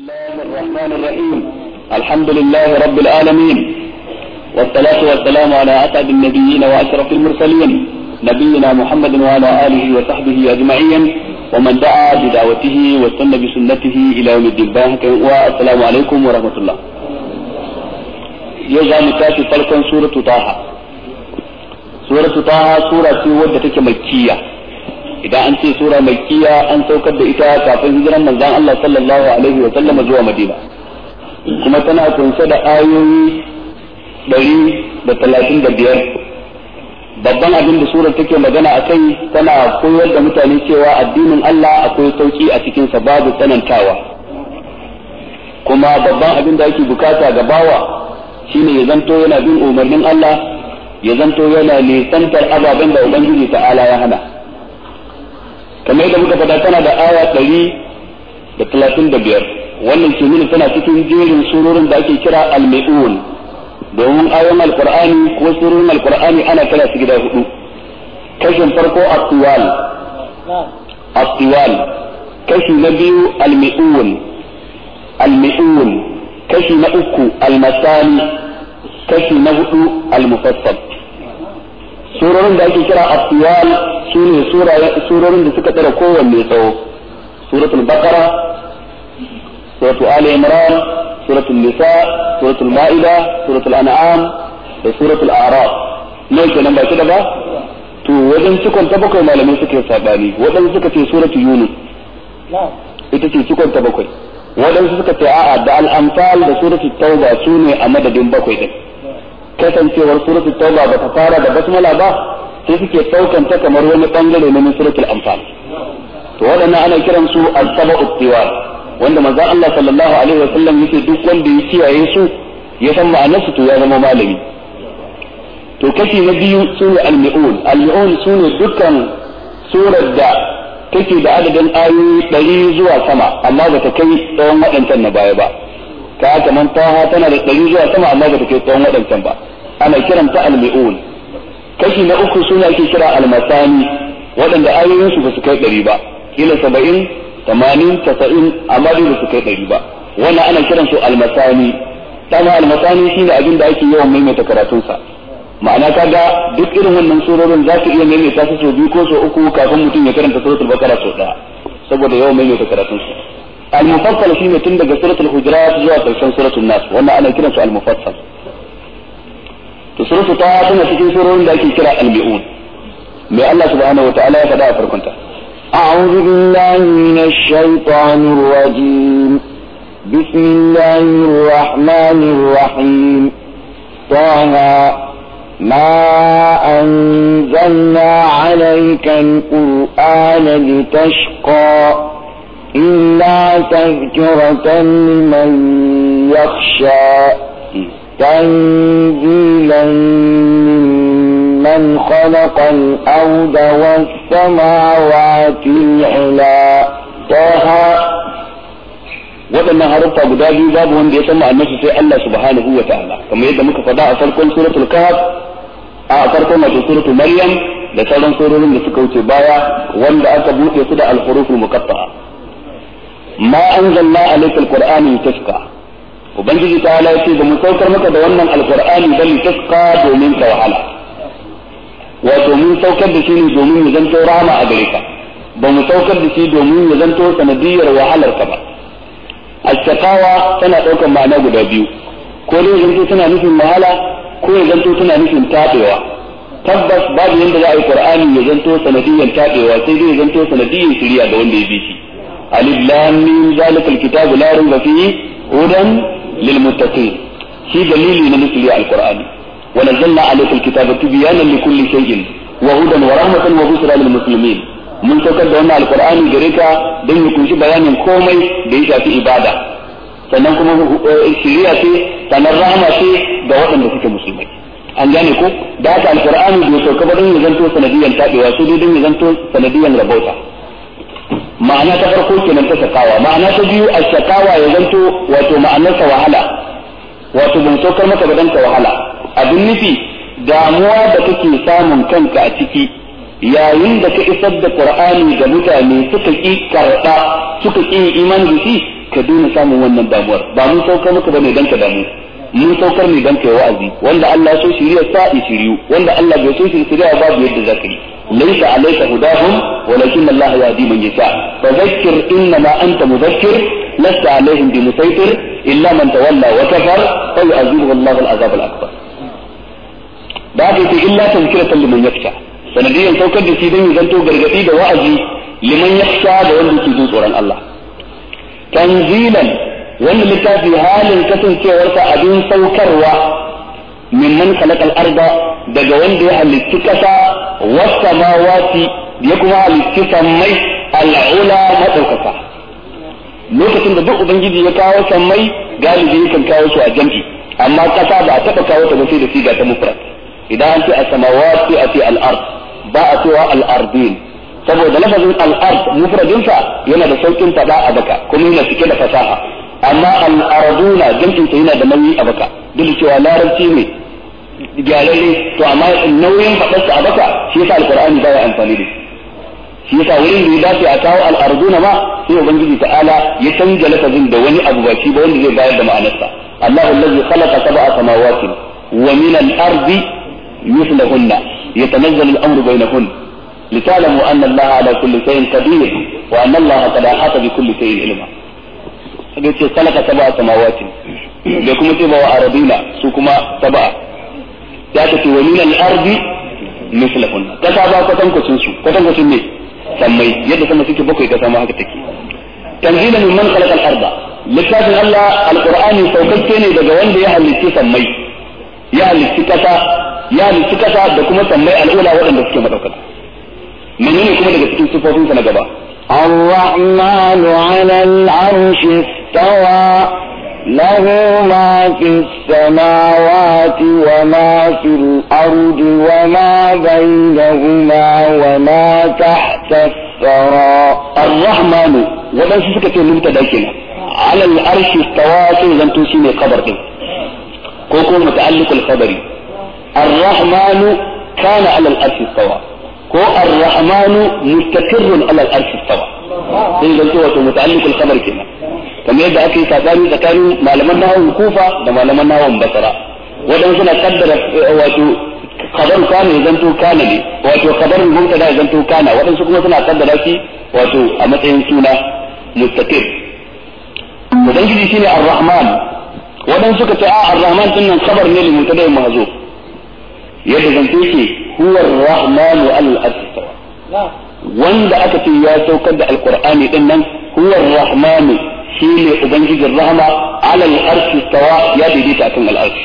الله الرحمن الرحيم الحمد لله رب العالمين والصلاة والسلام على أسعد النبيين وأشرف المرسلين نبينا محمد وعلى آله وصحبه أجمعين ومن دعا بدعوته واستنى بسنته إلى يوم الدين والسلام عليكم ورحمة الله يوزع متاتي فلكن سورة طه سورة طه سورة ودة مكية idan an ce sura makkiya an saukar da ita kafin hijiran manzon Allah sallallahu alaihi wa sallama zuwa Madina kuma tana kunshe da ayoyi ɗari da talatin da biyar babban abin da surar take magana a kai tana koyar da mutane cewa addinin Allah akwai sauki a cikinsa babu tsanantawa kuma babban abin da ake bukata ga bawa shine ya zanto yana bin umarnin Allah ya zanto yana nisantar ababen da Ubangiji ta'ala ya hana kamar yadda muka faɗa tana da aya ɗari da talatin da biyar wannan ke nuna tana cikin jerin surorin da ake kira al-mi'un domin ayoyin alqur'ani ko surorin alqur'ani ana kira su gida hudu kashin farko at-tiwal at-tiwal kashi na biyu al-mi'un al-mi'un kashi na uku al-masani kashi na hudu al-mufassal surorin da ake kira at-tiwal su ne surorin da suka tsara kowanne tsawo suratul baqara suratul ali imran suratul nisa suratul ma'ida suratul an'am da suratul a'raf ne kenan ba da ba to wajen cikon ta bakwai malamai suka yi sabani waɗansu suka ce suratul yunus ita ce cikon ta bakwai waɗansu suka ce a'a da al-amsal da suratul tauba su ne a madadin bakwai din kasancewar suratul tauba ba ta fara da basmala ba sai suke ɗaukan ta kamar wani bangare na suratul anfal to waɗannan ana kiran su al-saba'u tiwal wanda manzo Allah sallallahu alaihi wasallam yake duk wanda ya kiyaye su ya san ma'anar su to ya zama malami to kashi na biyu sune al-mi'un al-mi'un sune dukkan surar da take da adadin ayoyi ɗari zuwa sama amma ba ta kai tsawon waɗancan na baya ba ka kamar taha tana da ɗari zuwa sama amma ba ta kai tsawon waɗancan ba ana kiranta al-mi'un kashi na uku suna ake kira almasani waɗanda ayoyinsu ba su kai ɗari ba kila saba'in tamanin tasa'in amma dai ba su kai ɗari ba wannan ana kiran su almasani dama almasani shine abin da ake yawan maimaita karatunsa ma'ana kaga duk irin wannan surorin za su iya maimaita su sau biyu ko sau uku kafin mutum ya karanta suratul bakara sau ɗaya saboda yawan maimaita karatunsa al-mufassal shine tun daga suratul hujurat zuwa karshen suratul nas wannan ana kiran su al-mufassal to suratu ta tana cikin surorin da ake kira al-mi'un mai Allah subhanahu wa ta'ala ya faɗa a farkon ta أعوذ بالله من الشيطان الرجيم بسم الله الرحمن الرحيم طه ما أنزلنا عليك القرآن لتشقى إلا تذكرة لمن يخشى تنزيلا ممن خلق الأرض والسماوات العلا طه waɗannan haruffa guda biyu babu wanda ya san ma'anarsu sai Allah subhanahu wa ta'ala kamar yadda muka faɗa a farkon suratul kahf a farkon wato suratul maryam da sauran surorin da suka wuce baya wanda aka buɗe su da al-huruful muqatta'a ma anzalna alayka al-qur'ana litashqa ubangiji ta ala ce ba mu saukar maka da wannan alqur'ani bal tasqa domin ka wahala wato mun saukar da shi ne domin ya zanto rahama a gare ka ba mu saukar da shi domin ya zanto sanadiyar wahalar ka ba ashqawa tana daukar ma'ana guda biyu ko dai zanto tana nufin wahala ko ya zanto tana nufin tabewa tabbas babu yanda za a yi qur'ani ya zanto sanadiyar tabewa sai dai ya zanto sanadiyar shiriya ga wanda ya bi shi alif lam mim zalikal kitabu la rayba fihi hudan للمتقين في دليل نزل القرآن ونزلنا عليك الكتاب تبيانا لكل شيء وهدى ورحمة وبشرى للمسلمين mun saukar da wannan alkur'ani gare ka don ya kunshi bayanin komai da ya shafi ibada sannan kuma shiriya ce sannan rahama ce ga waɗanda suke musulmai an gane ko da haka alkur'ani bai sauka ba don ya zanto sanadiyan tabewa su dai don ya zanto sanadiyan rabauta ma'ana ta farko kenan ta shakawa ma'ana ta biyu a shakawa ya zanto wato ma'anarsa wahala wato ban saukar maka ba dan ka wahala abin nufi damuwa da kake samun kanka a ciki yayin da ka isar da qur'ani ga mutane suka ki karɓa suka ki imani da shi ka daina samun wannan damuwar ba mun saukar maka bane dan ka damu mun saukar ne dan kai wa'azi wanda Allah ya so shiriya sa shiriyu wanda Allah bai so shiriya babu yadda zaka yi laysa alayka hudahum walakin Allah yahdi man yasha fadhakkir innama anta mudhakkir lasta alaihim bimusaytir illa man tawalla wa kafar fa yu'adhibuhu Allah al-'adhab al-akbar da haka yake illa tazkiratan liman yakhsha sanadiyan saukar da shi dan ya zanto gargadi da wa'azi liman yakhsha da wanda ke jin tsoron Allah tanzilan wannan littafi halin kasancewarsa abin saukarwa mimman khalaqal arda daga wanda ya halitti kasa was samawati ya kuma halitti sammai al'ula madaukaka lokacin da duk ubangiji ya kawo sammai galibi yakan kawo su a jam'i amma kasa ba a taba kawo ta ba sai da siga ta mufrad idan an ce as-samawati a ce al-ard ba a cewa al-ardin saboda lafazin al-ard mufradinsa yana da saukin fada a baka kuma yana cike da fasaha amma al-arduna jam'in sa yana da nauyi a baka duk cewa larabci ne gyararre to amma nauyin fadarsa a baka shi yasa al-qur'ani baya amfani da shi yasa wurin da ya dace a kawo al-arduna ma sai ubangiji ta'ala ya canja lafazin da wani abu ba shi ba wanda zai bayar da ma'anarsa Allahu allazi khalaqa sab'a samawati wa min al-ardi مثلهن يتنزل الامر بينهن لتعلموا ان الله على كل شيء قدير وان الله قد احاط بكل شيء علما yace khalaqa sab'a samawati da kuma ce bawa arabina su kuma sab'a ya ta ce wa min al-ardi mislahun kasa ba kwatan kwacin su kwatan kwacin ne sammai yadda sama suke bakwai kasa ma haka take tanzilan min man khalaqa al-arda littafin Allah al-qur'ani saukakke ne daga wanda ya halicci sammai ya halicci kasa ya halitta kasa da kuma sammai al'ula waɗanda suke madaukaka menene kuma daga cikin sifofinsa na gaba الرحمن على العرش استوى له ما في السماوات وما في الأرض وما بينهما وما تحت الثرى الرحمن ودن سكة مبتدا كنا على العرش استوى سيزن توشيني خبر كوكو متعلق الخبري الرحمن كان على الأرش استوى كو الرحمن مستقر على الأرش استوى sai zan ce wato muta'alliqul khabar kenan kamar yadda ake sabani tsakanin malaman nahawun kufa da malaman nahawun basra wadan suna kaddara wato khabar kana ya zanto kana ne wato khabarin mubtada ya zanto kana wadansu kuma suna kaddara shi wato a matsayin suna mustaqir ubangiji shine ar-rahman wadan suka ce a ar-rahman din nan khabar ne limutada mahzuf yadda zance ke huwa rahmanu al-astawa wanda aka ce ya saukar da alqur'ani din nan huwa rahmanu shine ubangijin rahama ala al-arshi stawa ya daidaita akan al-arshi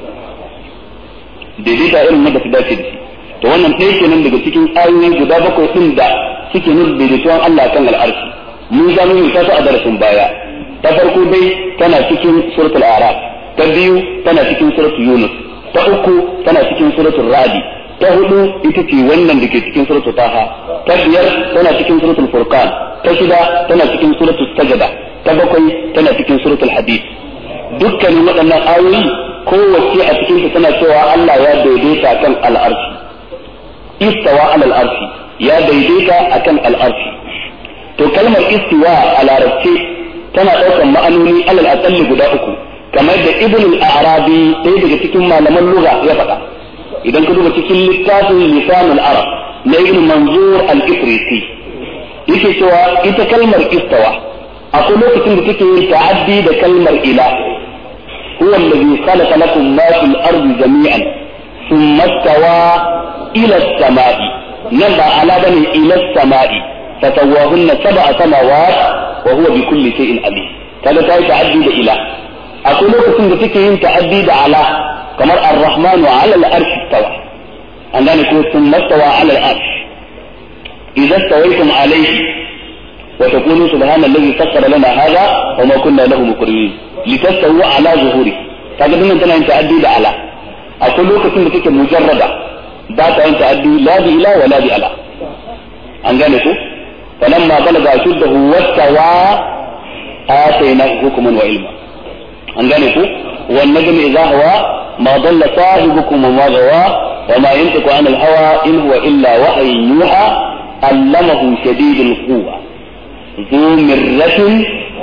daidaita irin wanda ta dace da shi to wannan ɗaya kenan daga cikin ayoyi guda bakwai din da suke nuna daidaituwan Allah kan al-arshi mun ga mun ta a darasin baya ta farko dai tana cikin suratul a'raf ta biyu tana cikin suratul yunus ta uku tana cikin suratul radi ta hudu ita ce wannan da ke cikin suratul taha ta biyar tana cikin suratul furqan ta shida tana cikin suratul sajada ta bakwai tana cikin suratul hadid dukkanin waɗannan ayoyi kowace a cikin ta tana cewa Allah ya daidaita kan al'arshi istawa ala al'arshi ya daidaita akan al'arshi to kalmar istiwa a larabce tana ɗaukar ma'anoni alal aqalli guda uku kamar da ibn al-arabi ɗaya daga cikin malaman lugha ya faɗa idan ka duba cikin littafin lisan al-arab na ibn manzur al-ifriti yake cewa ita kalmar istawa akwai lokacin da take yin ta'addi da kalmar ila huwa alladhi khalaqa lakum ma fil ardi jami'an thumma istawa ila as-sama'i nan ba ala bane ila as-sama'i fatawahunna sab'a samawat wa huwa bi kulli shay'in alim kaga ta yi ta'addi da ila akwai lokacin da take yin ta'addi da ala kamar ar-rahmanu ala al-arsh istawa an gane ko sun mastawa ala al-arsh idza stawaytum alayhi wa taqulu subhana alladhi sakhkhara lana hadha wa ma kunna lahu muqrinin litastawu ala zuhuri kaga dinnan tana yin ta'addi da ala akwai lokacin da take mujarrada ba ta yin ta'addi la bi ila wa la bi ala an gane ko falamma balaga ashuddahu wastawa ataynahu hukman wa ilma an gane ku wan najmi idha hawa ma dalla sahibukum wa ma gawa wa ma yantiqu an al hawa in huwa illa wahyun yuha allamahu shadidul quwa ذو مرة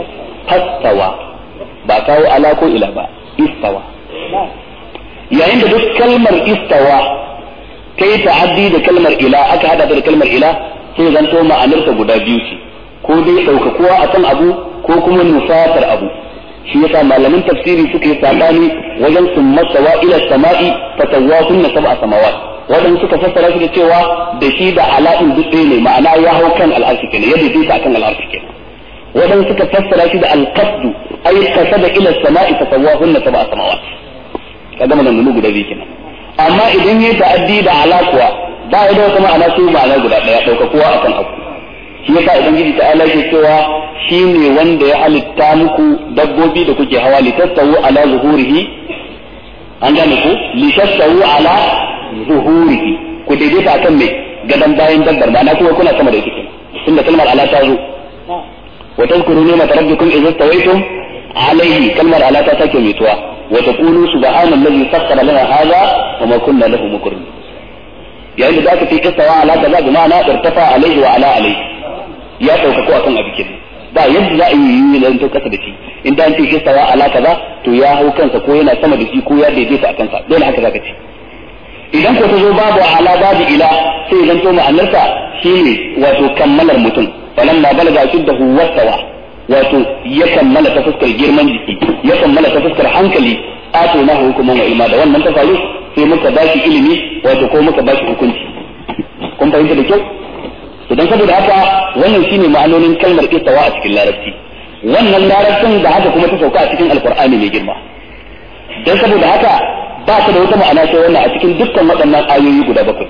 fastawa ba kawo ala ko ila ba istawa yayin da duk kalmar istawa ta yi ta'addi da kalmar ila aka hada da kalmar ila sai zanto ma'anarsa guda biyu ce ko dai ɗaukakuwa a kan abu ko kuma nufatar abu shi yasa malaman tafsiri suka yi sabani wajen sun masawa ila sama'i fatawwa kunna sab'a samawat wadanda suka fassara shi da cewa da shi da ala'in duk ne ma'ana ya hau kan al'arshi kenan ya daidaita akan al'arshi kenan wadanda suka fassara shi da al-qasdu ay qasada ila sama'i fatawwa kunna sab'a samawat kaga mun guda biyu kenan amma idan ya ta'addi da alakuwa ba ya da wata ma'ana sai ma'ana guda daya ɗaukakuwa akan abu shi yasa ubangiji ta'ala ke cewa shi ne wanda ya halitta muku dabbobi da kuke hawa li tastawu ala zuhurihi an gane ku li tastawu ala zuhurihi ku daidaita akan mai gadan bayan dabbar ma'ana kuma kuna sama da ita kenan tunda kalmar ala ta zo wa tadhkuru ni'mat rabbikum idza stawaytum alayhi kalmar ala ta sake mituwa wa taqulu subhanallazi sakhkhara lana hadha wa ma kunna lahu muqrinin yayin da zaka fi istawa ala kaza bi ma'ana irtafa alayhi wa ala alayhi ya ɗaukako akan abu kenan ba yadda za a yi yi nan to kasa da shi in da an ce istawa ala kaza to ya hau kansa ko yana sama da shi ko ya daidaita a kansa dole haka zaka ce idan ko ta zo babu ala babu ila sai zan to ma'anarsa shine wato kammalar mutum falamma balaga shuddahu wastawa wato ya kammala ta fuskar girman jiki ya kammala ta fuskar hankali ato na hukuman wa ilma da wannan ta faru sai muka bashi ilimi wato ko muka bashi hukunci kun fahimta da kyau to dan saboda haka wannan shine ma'anonin kalmar istawa a cikin larabci wannan larabcin da haka kuma ta sauka a cikin alqur'ani mai girma dan saboda haka ba ta da wata ma'ana sai wannan a cikin dukkan waɗannan ayoyi guda bakwai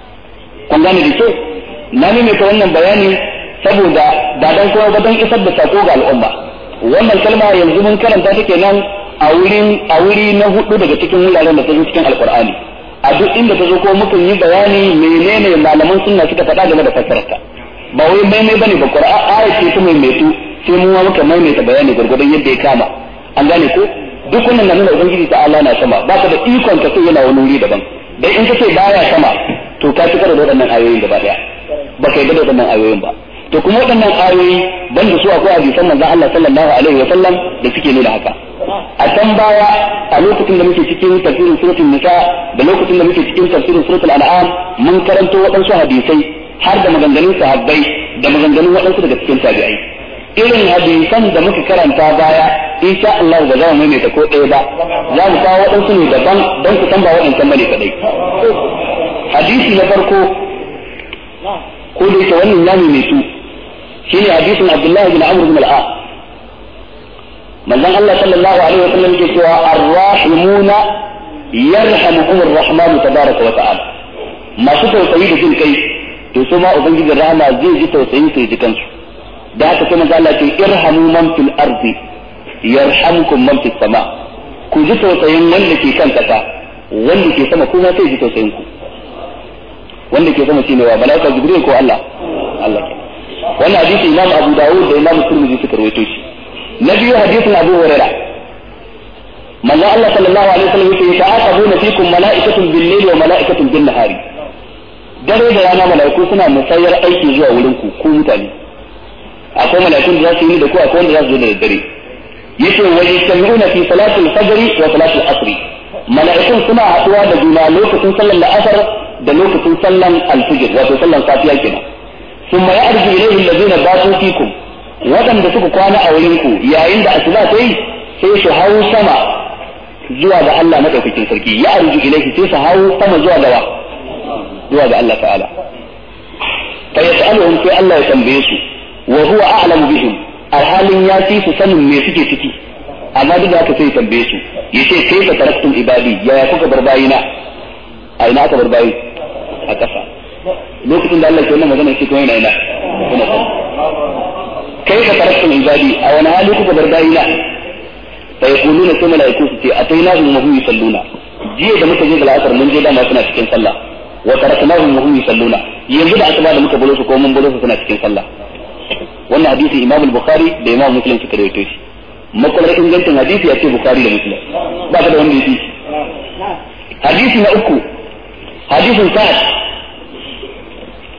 kun gane da kyau na nime ta wannan bayani saboda ba dan kowa ba dan isar da sako ga al'umma wannan kalma yanzu mun karanta take nan a wurin a wuri na hudu daga cikin wuraren da ta zo cikin alqur'ani a duk inda ta zo ko mukan yi bayani menene malaman sunna suka faɗa game da fassararta ba wai maimai bane ba qur'a ayat ce ta maimaitu sai mu ma muka maimaita bayani gurgurdan yadda ya kama an gane ko duk wannan na nuna ubangiji ta Allah na sama ba ka da ikon ka sai yana wani wuri daban dan in ka ce baya sama to ka ci da waɗannan ayoyin gaba daya ba ka yi da waɗannan ayoyin ba to kuma waɗannan ayoyi banda su akwai hadisan manzon Allah sallallahu alaihi wa sallam da suke nuna haka a can baya a lokacin da muke cikin tafsirin suratul nisa da lokacin da muke cikin tafsirin suratul an'am mun karanto waɗansu hadisai har da maganganun sahabbai da maganganun waɗansu daga cikin tabi'ai irin hadisan da muka karanta baya insha Allah ba za mu maimaita ko ɗaya ba za mu kawo waɗansu ne daban don ku san ba waɗancan bane kadai hadisi na farko ko da yake wannan ya maimaitu shine hadisin Abdullah bin Amr bin al-As manzon Allah sallallahu alaihi wa sallam yake cewa ar-rahimuna yarhamuhum ar-rahman tabaraka wa ta'ala masu tausayi da jin kai to su ma ubangijin rahama zai ji tausayi su ji kansu da haka sai manzo Allah ce irhamu man fil ardi yarhamkum man fis sama ku ji tausayin wanda ke kan kasa wanda ke sama kuma sai ji tausayin ku wanda ke sama shine wa malaika jibril ko Allah Allah ke wannan hadisi imam abu dawud da imam tirmidhi suka rawaito shi na biyu hadisin abu huraira manzo Allah sallallahu alaihi wasallam yake ta'aqabuna fikum mala'ikatun bil-layli wa mala'ikatun bin-nahari dare da rana mala'iku suna musayar aiki zuwa wurin ku ku mutane akwai mala'ikun da za su yi da ku akwai wanda za su zo da daddare yace wa yastami'una fi salatil fajr wa salatil asr mala'ikun suna haɗuwa da juna lokacin sallar la'asar da lokacin sallan alfijir wato sallan safiya kenan ثم يعرج إليه الذين باتوا فيكم waɗanda suka kwana a wurinku yayin da asuba ta yi sai su hau sama zuwa ga Allah madaukakin sarki ya arju ilaihi sai su hau sama zuwa ga wa zuwa ga Allah ta'ala fa yas'aluhum sai Allah ya tambaye su wa huwa a'lamu bihim alhalin ya fi su sanin me suke ciki amma duk da haka sai ya tambaye su yace kai ka taraktum ibadi yaya kuka bar bayina a ina aka bar bayi a ƙasa lokacin da Allah ke wannan magana shi kuma yana ina kuna san kai ka taraktum ibadi a wani hali kuka bar bayina fa yaquluna sai malaiku su ce atainahum wa hum yusalluna jiya da muka je da al'asar mun je dama suna cikin sallah wa taraknahum wa hum yusalluna yanzu da asuba da muka bolo su ko mun bolo su suna cikin sallah wannan hadisi Imam al-Bukhari da Imam Muslim suka rawaito shi makwalar ingancin hadisi ya ce Bukhari da Muslim ba ka da wanda yake hadisi na uku hadisin Sa'ad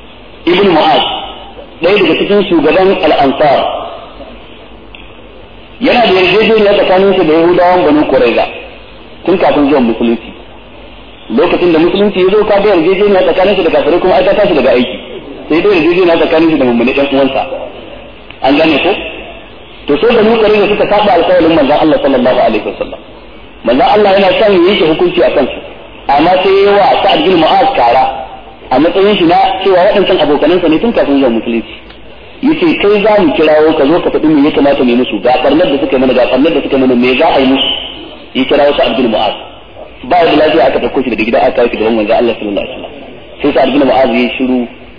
ibn Mu'az ɗaya daga cikin shugaban al-Ansar yana da yarjejeniya tsakanin su da yahudawan banu quraiza tun kafin zuwan musulunci lokacin da musulunci ya zo ka ga yarjejeniya tsakanin su da kafirai kuma ai ta tashi daga aiki sai dai yarjejeniya tsakanin su da mummuni ɗan uwansa an gane ko to sai da nukari da suka saba alƙawarin manzon Allah sallallahu alaihi wasallam manzon Allah yana son yi shi hukunci a kansu amma sai ya wa Sa'ad bin Mu'az kara a matsayin shi na cewa waɗancan abokanansa ne tun kafin zuwa musulunci yace kai za mu kirawo ka zo ka faɗi me ya kamata mu musu ga barnar da suka mana ga barnar da suka mana me za a yi musu ya kirawo Sa'ad bin Mu'az ba da lafiya aka ɗauko shi daga gida aka kawo shi gaban manzon Allah sallallahu alaihi wasallam sai Sa'ad bin Mu'az ya shiru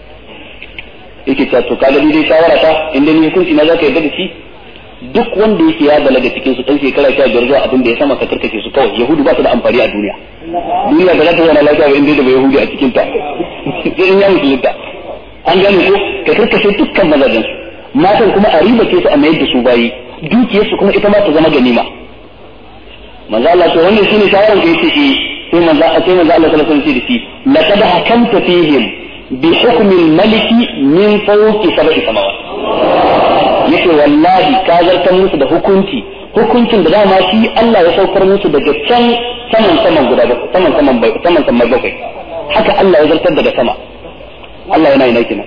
yake cewa to kaga dai shawara ta inda ni hukunci na zaka yarda da shi duk wanda yake ya balaga cikin su dan shekara sha biyar zuwa abin da ya sama ka karkace su kawai yahudu ba su da amfani a duniya duniya ba za ta zauna lafiya ba inda da yahudi a cikin ta in ya musulunta an gane ko ka karkace dukkan mazajen su matan kuma a riba ce su a mayar da su bayi dukiyar su kuma ita ma ta zama ganima manzo Allah to wannan shine shawaran da yake shi sai manzo sai manzo Allah sallallahu alaihi wasallam da shi laqad hakamta fihim bi hukmi al-maliki min fawqi sab'i samawat yace wallahi ka zartar musu da hukunci hukuncin da dama shi Allah ya saukar musu daga can saman saman guda saman saman saman saman bakwai haka Allah ya zartar daga sama Allah yana yana kina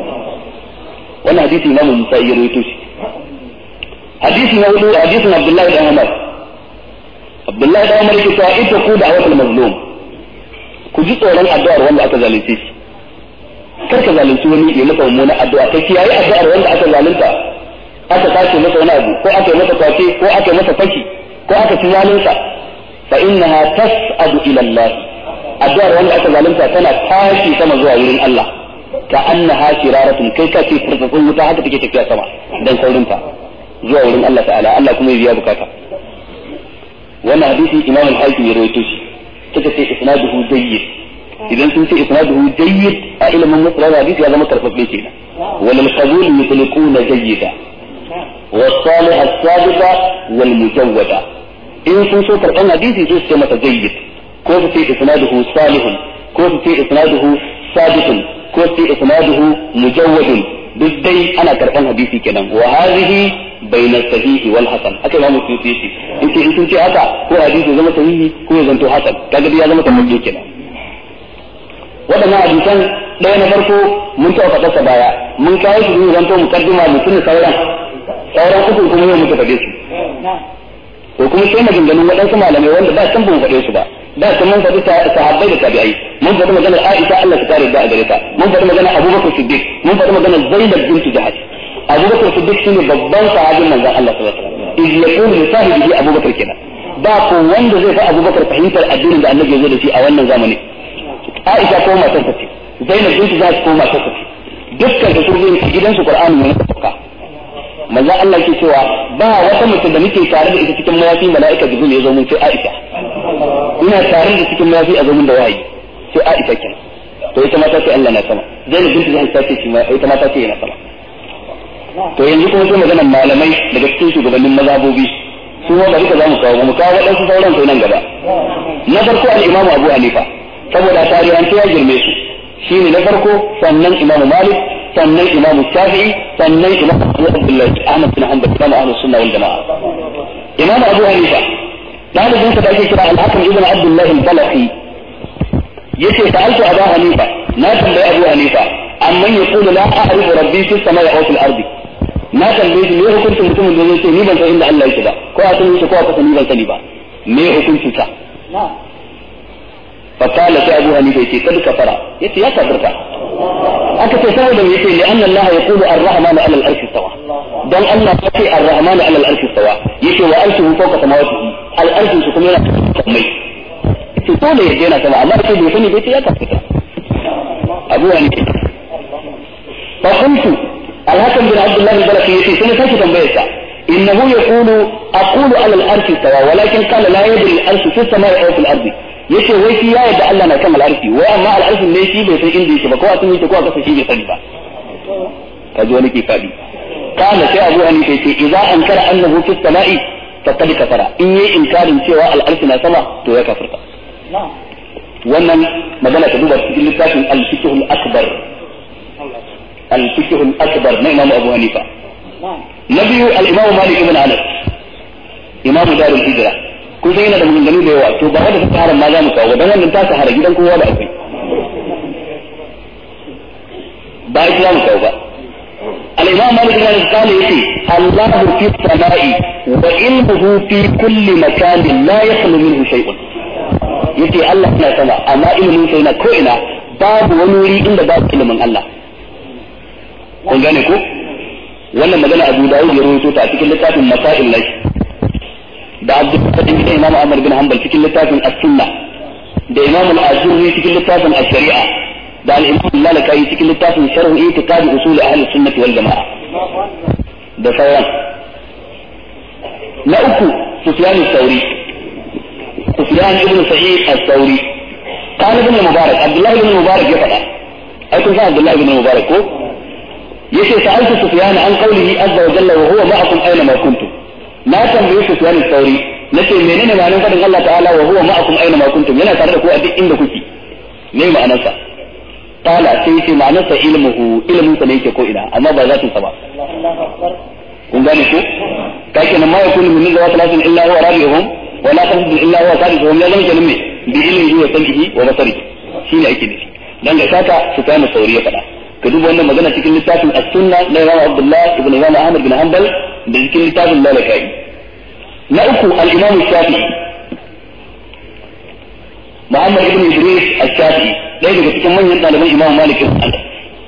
wannan hadisi Imam Musa ya rawaito shi hadisi na hudu hadisin Abdullahi dan Umar Abdullahi dan Umar yake cewa ita ku da awatul mazlum ku ji tsoron addu'ar wanda aka zalunce shi kar ka zalunci wani ya masa mummunan addu'a kai kiyaye addu'ar wanda aka zalunta aka sace masa wani abu ko aka yi masa kwace ko aka yi masa fashi ko aka ci zalinsa fa innaha tas'adu ila Allah addu'ar wanda aka zalunta tana tashi sama zuwa wurin Allah ka annaha shiraratun kai ka ce furfufun wuta haka take tafiya sama dan saurinta zuwa wurin Allah ta'ala Allah kuma ya biya bukata wannan hadisi Imam al-Hakim ya rawaito shi suka ce isnaduhu jayyid idan sun ce isnaduhu jayyid a ilimin musulun hadisi ya zama karfafe kenan wal qabul yutliquna jayyida والصالح السابقة والمجودة إن سنسو كرقان حديثي سوس كما جيد كوف في إسناده صالح كوف في إسناده ثابت كوف في إسناده مجود بالدي أنا كرقان حديثي كلام وهذه بين الصحيح والحسن أكيد ما مسيوتي شيء أنت إن سنتي هذا هو حديث زمن صحيح هو زمن حسن كذا بيا زمن تمجيد كلام waɗannan hadisan ɗaya na farko mun taɓa faɗarsa baya mun kawo shi ne zanto mukaddima mutum sauran sauran uku kuma yau muka faɗe su ko kuma sai maganganun waɗansu malamai wanda ba san ban faɗe su ba da sun mun faɗi sahabbai da tabi'ai mun faɗi maganar Aisha Allah ta kare da a gare ta mun faɗi maganar Abubakar Siddiq mun faɗi maganar Zainab bint Jahash Abubakar Siddiq shine babban sahabin manzon Allah sallallahu alaihi wasallam iz yaqulu li sahibihi Abubakar kenan ba ko wanda zai fa Abubakar fahimtar addinin da Annabi ya zo da shi a wannan zamani Aisha ko matar ta ce Zainab bint Jahash ko matar ta ce dukkan da sun zo gidansu Qur'ani ne ka manzo Allah ke cewa ba wata mutum da muke tare da ita cikin mayafi mala'ika jibril ya zo mun sai Aisha ina tare da cikin mayafi a zo mun da wahayi sai Aisha kenan to ita ma ta ce Allah na sama Zainab binti Jahsh ta ce shi ma ita ma ta ce yana sama to yanzu kuma sai maganar malamai daga cikin shugabannin mazhabobi su ma bari ka za mu kawo mu kawo waɗansu sauran sai nan gaba na farko al-Imam Abu Hanifa saboda tarihanci ya girme su shine na farko sannan Imam Malik sannan imamu shafi'i sannan imamu abdullahi ahmad bin hanbal imamu ahlus sunna wal jamaa imamu abu hanifa dalibin sa da ake kira al-hakim ibn abdullahi al-balaqi yace sa'altu abu hanifa na tambayi abu hanifa amman yaqulu la a'rifu rabbi fi samai aw fil ardi na tambaye shi me hukuncin mutumin da zai ce ni ban san inda Allah yake ba ko a san shi ko a kasa ni ban sani ba me hukuncin sa فقال في أبو حنيفة يتي قد كفر يتي يا كفرت aka ce saboda me yace li'anna Allah yaqulu ar-rahman 'ala al-arshi istawa dan Allah yace ar-rahman 'ala al-arshi istawa yace wa arshuhu fawqa samawatihi al-arshu shi kuma yana mai yace dole ya yana sama amma sai bai sani bai ce ya kafita Abu Hanifa fa kuntu al-Hakim bin Abdullah al-Balaki yace sai sai tambayar sa innahu yaqulu aqulu 'ala al-arshi istawa walakin qala la yadri al-arshu fi as-sama'i aw fi al-ardi yace wai shi ya yadda Allah na kan al'arshi wai amma al'arshin ne shi bai san inda yake ba ko a sun yake ko a kasa shi bai sani ba kaji wani ke fadi kana sai Abu Hanifa yace idza ankara annahu fi samai faqad kafara in yi inkarin cewa al'arshi na sama to ya kafirta wannan magana ta duba cikin littafin al-fiqh al-akbar al-fiqh al-akbar na Imam Abu Hanifa na biyu al-Imam Malik ibn Anas imamu darul hijra kun san yana da maganganu da yawa to ba wanda ta haram ma za mu kawo dan wannan ta sahara gidan kowa da akwai ba ita za mu kawo ba الإمام مالك بن أنس قال يتي الله في السماء وعلمه في كل مكان لا يخلو منه شيء yace Allah yana sama amma ilimin sa yana ko ina babu wani wuri inda babu ilimin Allah kun gane ko wannan magana Abu Dawud ya rawaito ta a cikin littafin Masail Lash da Abdul Qadir bin Imam Ahmad bin Hanbal cikin littafin As-Sunnah da Imam Al-Azuri cikin littafin Ash-Shari'a da al-Imam Lalakai cikin littafin Sharh I'tiqad Usul Ahli Sunnah wal Jama'a da sauran na uku Sufyan al-Thawri Sufyan ibn Sa'id al-Thawri قال ابن المبارك عبد الله بن المبارك يفعل أي كنت عبد الله بن المبارك هو يشي سألت سفيان عن قوله عز وجل وهو معكم أينما كنتم ما تنبيه سفيان الثوري نشي منين ما نفعل الله تعالى وهو معكم أينما كنتم yana tare da ku a duk inda kuke me ma'anarsa qala sai yace ma'anarsa ilmuhu ilmin sa ne yake ko ina amma ba zatin sa ba kun gane ko kake nan ma yakunu min zawat lakin illa huwa rabi'uhum wa la tahdu illa huwa sadisuhum ya zama kenan me bi ilmihi wa sam'ihi wa basarihi shine ake nufi dan ga shaka Sufyan al-Thawri ya faɗa ka duba wannan magana cikin littafin as-sunna na Imam Abdullah ibn Imam Ahmad bin Hanbal da cikin littafin Lalakai na uku al-Imam Shafi'i Muhammad ibn Idris al-Shafi'i ɗaya daga cikin manyan ɗaliban Imam Malik ibn Anas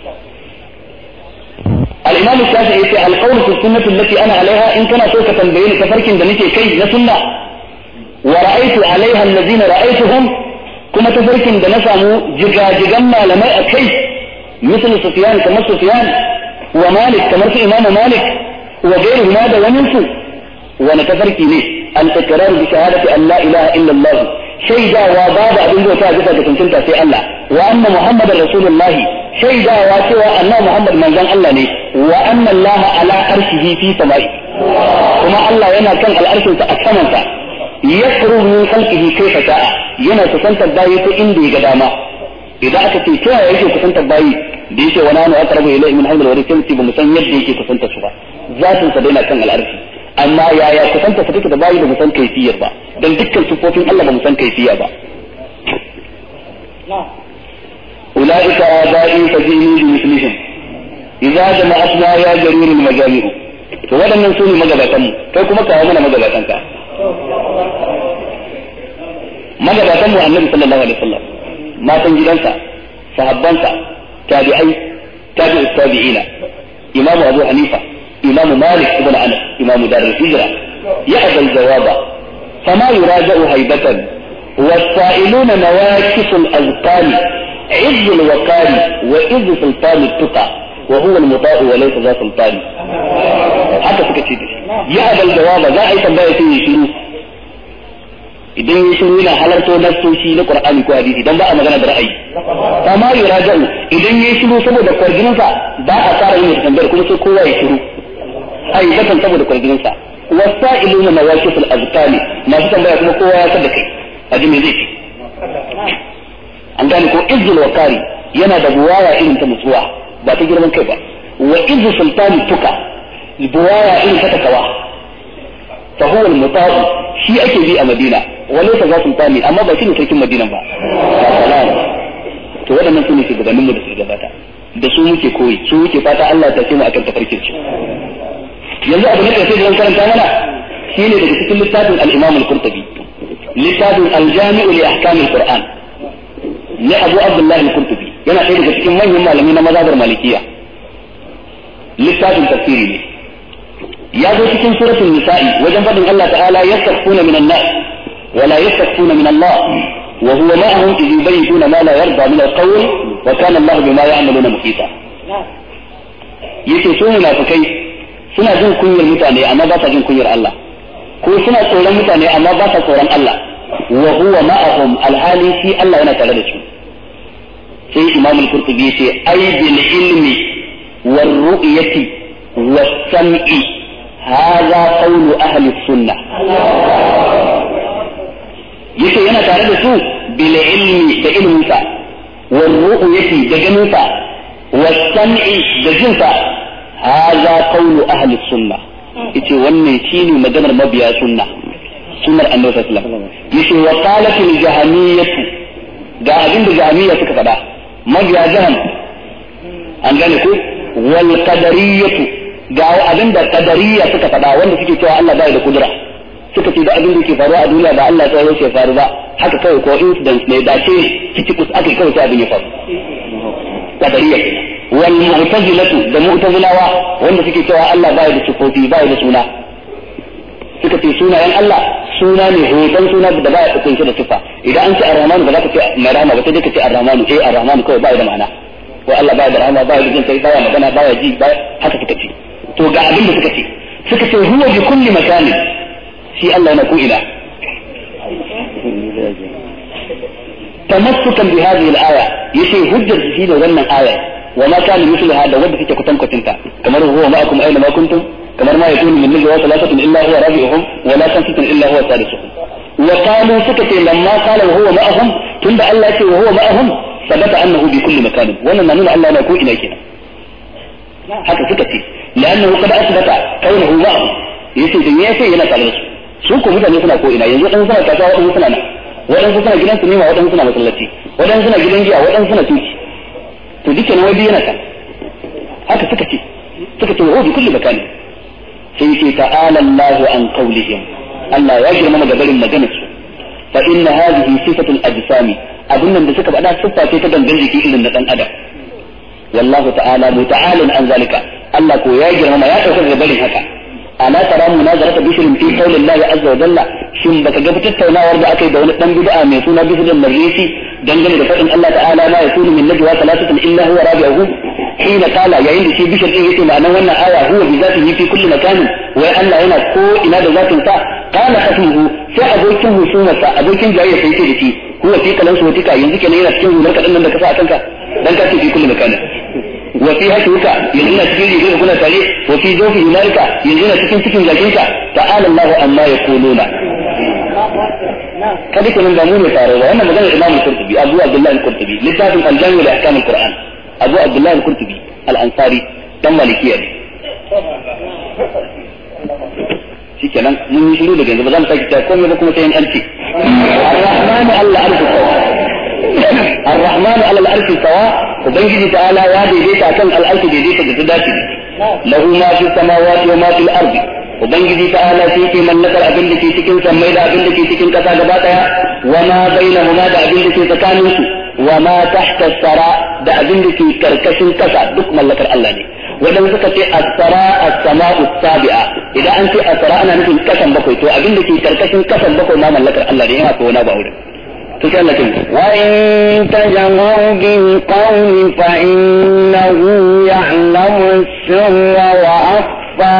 الإمام الشافعي في القول في السنة التي أنا عليها إن كان سوف تنبين كفرك دنيك كي نسنة ورأيت عليها الذين رأيتهم كما تفرك دنسامو جگا جگما لما أكي مثل سفيان كما سفيان ومالك كما إمام مالك وغيره ماذا وننسو ونتفرك ليه الإقرار بشهادة أن لا إله إلا الله شيدا وبعد أبن ذو تاجفة تنسلت في الله وأن محمد رسول الله شيدا واتوا أن محمد من زن الله ليه وأن الله على أرشه في سمائه كما الله ينا كان الأرش تأسمنت يخرج من خلقه كيف شاء ينا تسنت الداية إندي قداما إذا أتت كيف يجي تسنت الداية ديش ونحن أقرب إليه من حمل ورسل بمسان يجي تسنت سوا ذات سدينا كان الأرش amma yaya kusanta ta take da bayi da musan kaifiyar ba dan dukkan sufofin Allah ba musan kaifiya ba ulaika abai fajini bi mislihim idza jama'atna ya jarir al majami'u to wadannan sune magabatan mu kai kuma kawo mana magabatan ka magabatan mu annabi sallallahu alaihi wasallam matan gidansa sahabbansa tabi'ai tabi'u tabi'ina imamu abu hanifa إمام مالك بن أنس إمام دار الهجرة يأبى الجواب فما يراجع هيبة والسائلون نواكس الأذقان عز الوقار وإذ سلطان التقى وهو المطاع وليس ذا سلطان حتى سكتي يأبى الجواب ذا أي تنبأ فيه شروع idan ya shiru yana halarto nassoshi na Qur'ani ko hadisi dan ba a magana da ra'ayi amma yuraja'u idan ya shiru saboda kwarjininsa ba a tsara yin tambayar kuma sai kowa ya shiru aibatan saboda kwarjininsa wasa'iluna nawaqif al-azqani masu tambaya kuma kowa ya san da kai aji me zai ce an gane ko izzul wakari yana da buwaya irin ta mutuwa ba ta girman kai ba wa izzu sultani tuka buwaya irin ta takawa fa huwa al-muta'u shi ake bi a Madina walaysa za sultani amma ba shi ne sarkin Madina ba to waɗannan su ne shugabannin mu da su gabata da su muke koyi su muke fata Allah ta ce mu akan tafarkin su yanzu abu ne sai zan karanta mana shine daga cikin littafin al-Imam al-Qurtubi littafin al-Jami' li ahkam al-Qur'an ne Abu Abdullah al-Qurtubi yana ɗaya daga cikin manyan malami na mazhabar Malikiya littafin tafsiri ne ya zo cikin suratul nisa'i wajen fadin Allah ta'ala yastakfuna minan nas ولا يستكفون من الله وهو معهم إذ يبيتون ما لا يرضى من القول وكان الله بما يعملون محيطا yake su munafikai suna jin kunyar mutane amma ba sa jin kunyar Allah ko suna tsoron mutane amma ba sa tsoron Allah wa huwa ma'ahum alhali shi Allah yana tare da su sai Imam al-Qurtubi yace ai bil ilmi wal ru'yati was sam'i hadha qawlu ahli sunnah yace yana tare da su bil ilmi da ilminsa wal ru'yati da ganinsa was sam'i da jinsa hadha qawlu ahli sunnah yace wannan shine maganar mabiya sunna sunnar annabi sallallahu alaihi wasallam yace wa qalat al jahamiyatu ga abin da jahamiyya suka faɗa mabiya jaham an gane ku wal qadariyatu ga abin da qadariyya suka faɗa wanda suke cewa Allah bai da kudura suka ce da abin da ke faruwa a duniya ba Allah ya ce faru ba haka kawai ko incident ne da ce ciki kus aka kawai sai abin ya faru qadariyya wal mu'tazilatu da mu'tazilawa wanda suke cewa Allah bai da sifofi bai da suna suka ce sunayen Allah suna ne hoton suna da baya kunshe da sifa idan an ce ar-rahman ba za ka ce mai rahama ba sai dai ka ce ar-rahman eh ar-rahman kawai bai da ma'ana ko Allah baya da rahama baya da jin kai baya magana baya ji baya haka suka ce to ga abin da suka ce suka ce huwa bi kulli makanin shi Allah na ko ina tamassukan bi hadhihi al-aya yace hujjar shi da wannan aya wa ma kana mithluha da wanda take kutankucinta kamar huwa ma'akum aina ma kuntum kamar ma yakunu min najwa thalathatun illa huwa rabi'uhum wa la khamsatun illa huwa sadisuhum wa qalu suka ce lamma qala wa huwa ma'ahum tunda Allah ya ce wa huwa ma'ahum sabata annahu bi kulli makanin wannan na nuna Allah na ko ina kenan haka suka ce لأنه قد أثبت كونه معه yace da ya ce yana tare da su su ko mutane suna ko ina yanzu wadansu suna kasuwa wadansu suna nan wadansu suna gidan sinima wadansu suna masallaci wadansu suna gidan giya wadansu suna tuki to duke na wadi yana kan haka suka ce suka ce wa bi kulli makani sai ce ta'ala Allahu an qawlihim Allah ya girma da barin maganar su fa inna hadhihi sifatul ajsami abin nan da suka faɗa siffa ce ta dangan jiki irin na dan adam wallahu ta'ala muta'alin an zalika Allah ko ya girma ya dauka da barin haka ala tara munazarata bishrin fi qawli Allah azza wa jalla shin baka ga tattaunawar da aka yi da wani dan bid'a mai suna bishrin marisi dangane da fadin Allah ta'ala ma yakunu min najwa thalathatin illa huwa rabi'uhum hina qala yayin da shi bishir din yake ma'anar wannan aya huwa bi zatihi fi kulli makanin wai Allah yana ko ina da zatin sa qala khatibu sai abokin husumarsa abokin jayayya sai ce da shi huwa fi kalan sotika yanzu kenan yana cikin hular kadan nan da ka sa a kanka dan ka ce fi kulli makanin وفي هشوك يزينا تكين يجيب كنا تالي وفي جوف هنالك يزينا تكين تكين جاكينك تعالى الله أما يقولون كذلك من ضمون تارو وأنا مدن الإمام القرطبي أبو عبد الله القرطبي لتافي الجامع لأحكام القرآن أبو عبد الله القرطبي الأنصاري تم مالكية shi kenan mun yi shiru daga yanzu ba za mu sake ta komai ba kuma sai an alfi ar-rahmanu alla arshi sawa ar-rahmanu alla al-arshi sawa ubangiji ta'ala ya daidaita kan al-arshi daidaita da ta dace lahu ma fi samawati wa ma fil ardi ubangiji ta'ala shi ke mallakar abin da ke cikin sammai da abin da ke cikin kasa gaba daya wa ma bainahuma da abin da ke tsakanin su wa ma tahta sara da abin da ke karkashin kasa duk mallakar Allah ne wadanda suka ce as-sara as-sama'u sabi'a idan an ce as-sara ana nufin kasan bakwai to abin da ke karkashin kasan bakwai ma mallakar Allah ne yana ko wani ba wurin to sai Allah kin wa in tajammaru bil qawli fa innahu ya'lamu as-sirra wa akhfa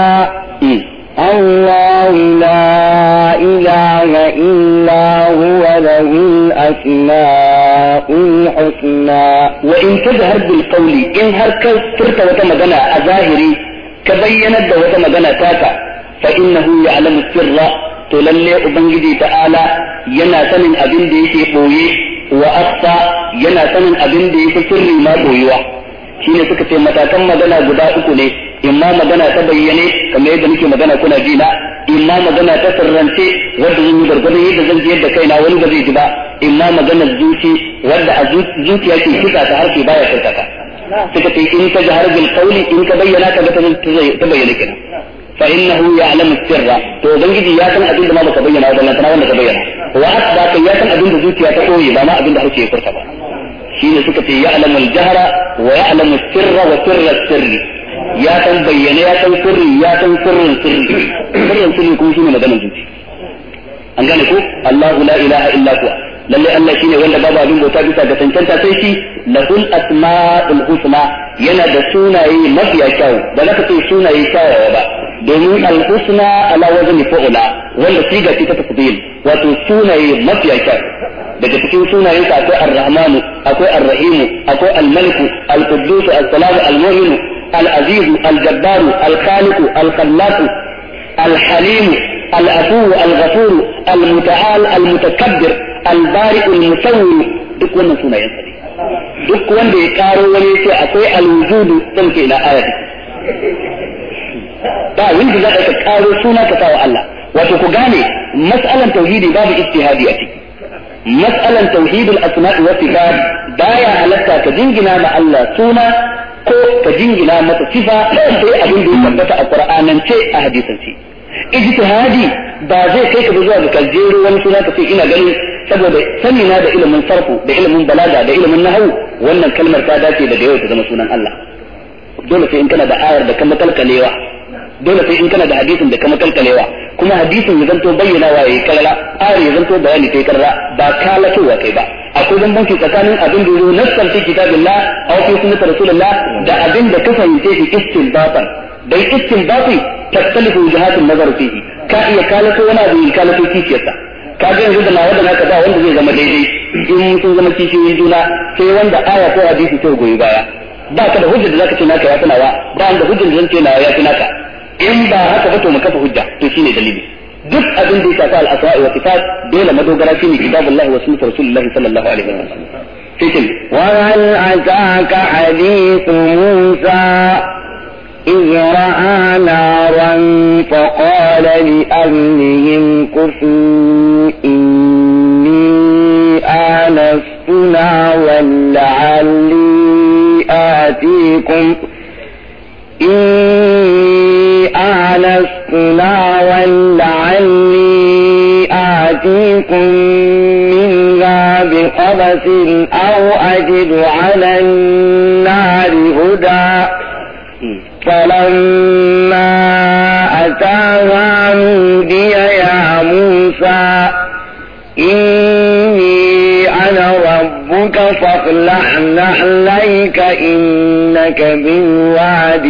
الله لا إله إلا هو له الأسماء الحسنى وإن تجهر بالقول إن هر كفرت وتمغنى أظاهري كبينت وتمغنى تاتا فإنه يعلم السر تللي أبنجدي تعالى ينا سمن أبن دي في قوي وأخفى ينا سمن أبن دي في سر ما قويوه shine suka ce matakan magana guda uku ne imma magana ta bayyane kamar yadda nake magana kuna ji na imma magana ta sirrance wadda zan yi gargadon yadda zan ji yadda kaina wani ba zai ji ba imma magana zuci wadda a zuciya ke kisa ta harshe baya furta ka suka ce in ta jahar bil qawli in ka bayyana ka ga ta bayyana kenan fa innahu ya'lamu sirra to ubangiji ya san abin da ma baka bayyana ba lantana wanda ka bayyana wa asbaka ya san abin da zuciya ta koyi ba ma abin da harshe ya furta ba shine suka ce ya'lamu al-jahra wa ya'lamu sirra wa sirra sirri ya san bayyane ya san sirri ya san sirrin sirri sirrin sirri kuma shine maganar zuci an gane ko Allahu la ilaha illa huwa lalle Allah shine wanda babu abin bauta bisa ga tantanta sai shi lahul asma'ul husna yana da sunaye mafiya kyau ba za ka ce sunaye kyawawa ba domin al-husna ala wazni fa'ula wanda siga ce ta tafdil wato sunaye mafiya kyau daga cikin sunayensa akwai ar-rahmanu akwai ar-rahimu akwai al-maliku al-quddus al-salam al-mu'min al-aziz al-jabbar al-khaliq al-khallaq al-halim al-afu al-ghafur al-muta'al al-mutakabbir al-bari al-musawwir duk wannan sunayensa ne duk wanda ya karo wani sai akwai al-wujudu dan ke ila ayati ba wanda za ka karo suna ka kawo Allah wato ku gane mas'alan tauhidi babu ijtihadi a ciki mas'alan tauhidul asma'i wa sifat baya halatta ka jingina ma Allah suna ko ka jingina masa sifa sai abin da ya tabbata a qur'anance a hadisance ijtihadi ba zai kai ka zuwa ga kaljero wani suna ka ce ina ganin saboda sani na da ilimin sarfu da ilimin balaga da ilimin nahwu wannan kalmar ta dace da yau ta zama sunan Allah dole sai in kana da ayar da kama kalkalewa dole sai in kana da hadisin da kama kalkalewa kuma hadisin ya zanto bayyana wa yayi karara ayar ya zanto bayani kai karara ba kalatowa kai ba akwai bambanci tsakanin abin da yazo nassan fi kitabillah aw fi sunnati rasulullah da abin da ka fahimce shi istinbatan dai istinbati tattalifu wujahatun nazar fihi ka iya kalato wani abu in kalato kishiyarsa ka ga yanzu da nawa da naka ba wanda zai zama daidai in sun zama kishiyoyin juna sai wanda aya ko hadisi ta goyi baya ba ka da hujjar da zaka ce naka ya fi nawa ba da hujjar da zan ce nawa ya fi naka in ba haka ba to mu kafa hujja to shine dalili duk abin da ya shafi al-asma'i wa sifat dole madogara shine kitabullahi wa sunnatu rasulillahi sallallahu alaihi wasallam sai وهل أتاك حديث موسى إذ رأى نارا فقال لأهلهم كثوا إني آنست نارا لعلي آتيكم إني آنست نارا لعلي آتيكم منها بقبس أو أجد على النار هدى فلما أتاها نودي يا موسى إني أنا ربك فاخلع نحليك إنك بالواد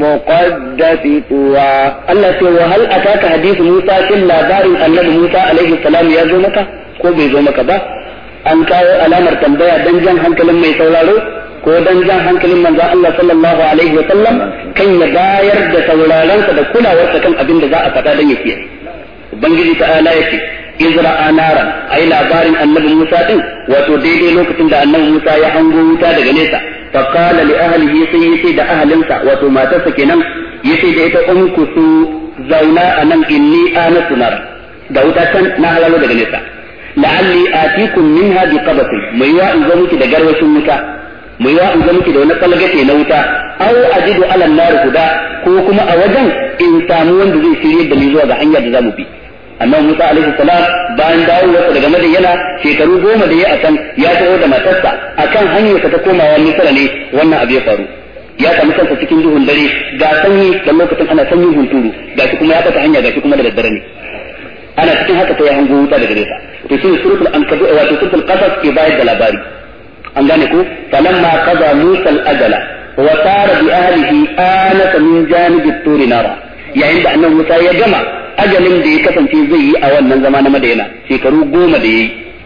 المقدس طوى Allah ce wa hal ataka hadithu Musa kin labarin annabi Musa alaihi salam ya zo maka ko bai zo maka ba an kawo alamar tambaya dan jan hankalin mai sauraro ko dan jan hankalin manzo Allah sallallahu alaihi wa sallam kan ya bayar da sauraronsa da kulawarsa kan abin da za a faɗa dan ya kiyaye ubangiji ta'ala yace izra anaran ai labarin annabi Musa din wato daidai lokacin da annabi Musa ya hango wuta daga nesa fa qala li ahlihi sai yace da ahlinsa wato matarsa kenan yace da ita umku su zauna anan inni anasu nar da wuta can na halalo daga nesa la'alli atikum minha bi qabatin mai wa in zo miki da garwashin wuta mai wa in zo miki da wani kalgate na wuta aw ajidu ala nar guda ko kuma a wajen in samu wanda zai shirye da ni zuwa ga hanyar da zamu bi annabi Musa alaihi salam bayan dawowarsa daga Madina shekaru goma da ya a can ya taho da matarsa akan hanyarsa ta komawa Misra ne wannan abu ya faru ya samu kansa cikin duhun dare ga sanyi da lokacin ana sanyin hunturu ga shi kuma ya fata hanya ga shi kuma da daddare ne ana cikin haka ta ya hango wuta daga nesa to shi suratul ankabu wato suratul qasas ke bayar da labari an gane ku falamma qaza musa al-ajala wa sara bi ahlihi anasa min janibi turi nara yayin da annabi Musa ya gama ajalin da ya kasance zai yi a wannan zama na Madina shekaru goma da yayi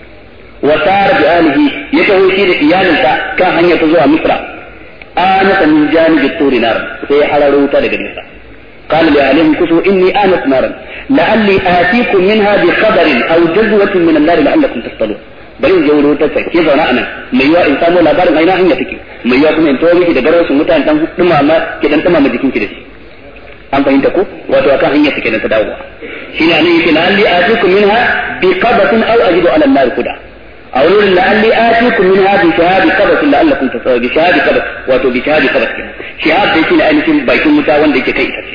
wa sara bi ahlihi ya taho shi da iyalinsa kan hanyar ta zuwa Misra anasa min janibi turi nara sai ya hararo wuta daga nesa قال لأهلهم كسوا إني آنست نارا لعلي آتيكم منها بخبر أو جزوة من النار لعلكم تصطلون bari in je wurin wutar sai ke zauna anan mai yiwa in samu labarin aina hanya take mai yiwa kuma in tawo miki da garwashin mutane dan dumama ki dan dumama jikin ki da shi an fahimta ko wato akan hanya take nan ta dawowa shine anan yake la'alli atikum minha bi qabatin aw ajidu ala an-nar kuda aw nurin la'alli atikum minha bi shahadi qabatin la'allakum tasawu bi shahadi qabat wato bi shahadi qabat shahad dai shine ainihin bakin wuta wanda yake kai ita ce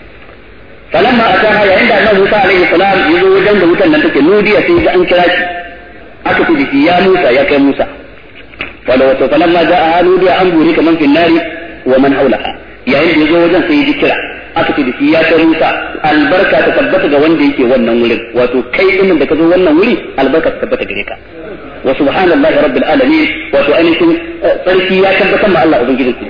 falamma ataha yayin da annabi Musa alaihi salam ya zo wajen da wutan nan take nudiya sai ga an kira shi aka ce da ya Musa ya kai Musa wala wato falamma ja'a nudiya an buri kaman fil nari wa man haulaha yayin da ya zo wajen sai ya ji kira aka ce da shi ya kai Musa albarka ta tabbata ga wanda yake wannan wurin wato kai din da ka zo wannan wuri albarka ta tabbata gare ka wa subhanallahi rabbil alamin wato ainihin sarki ya tabbatar ma Allah ubangijinki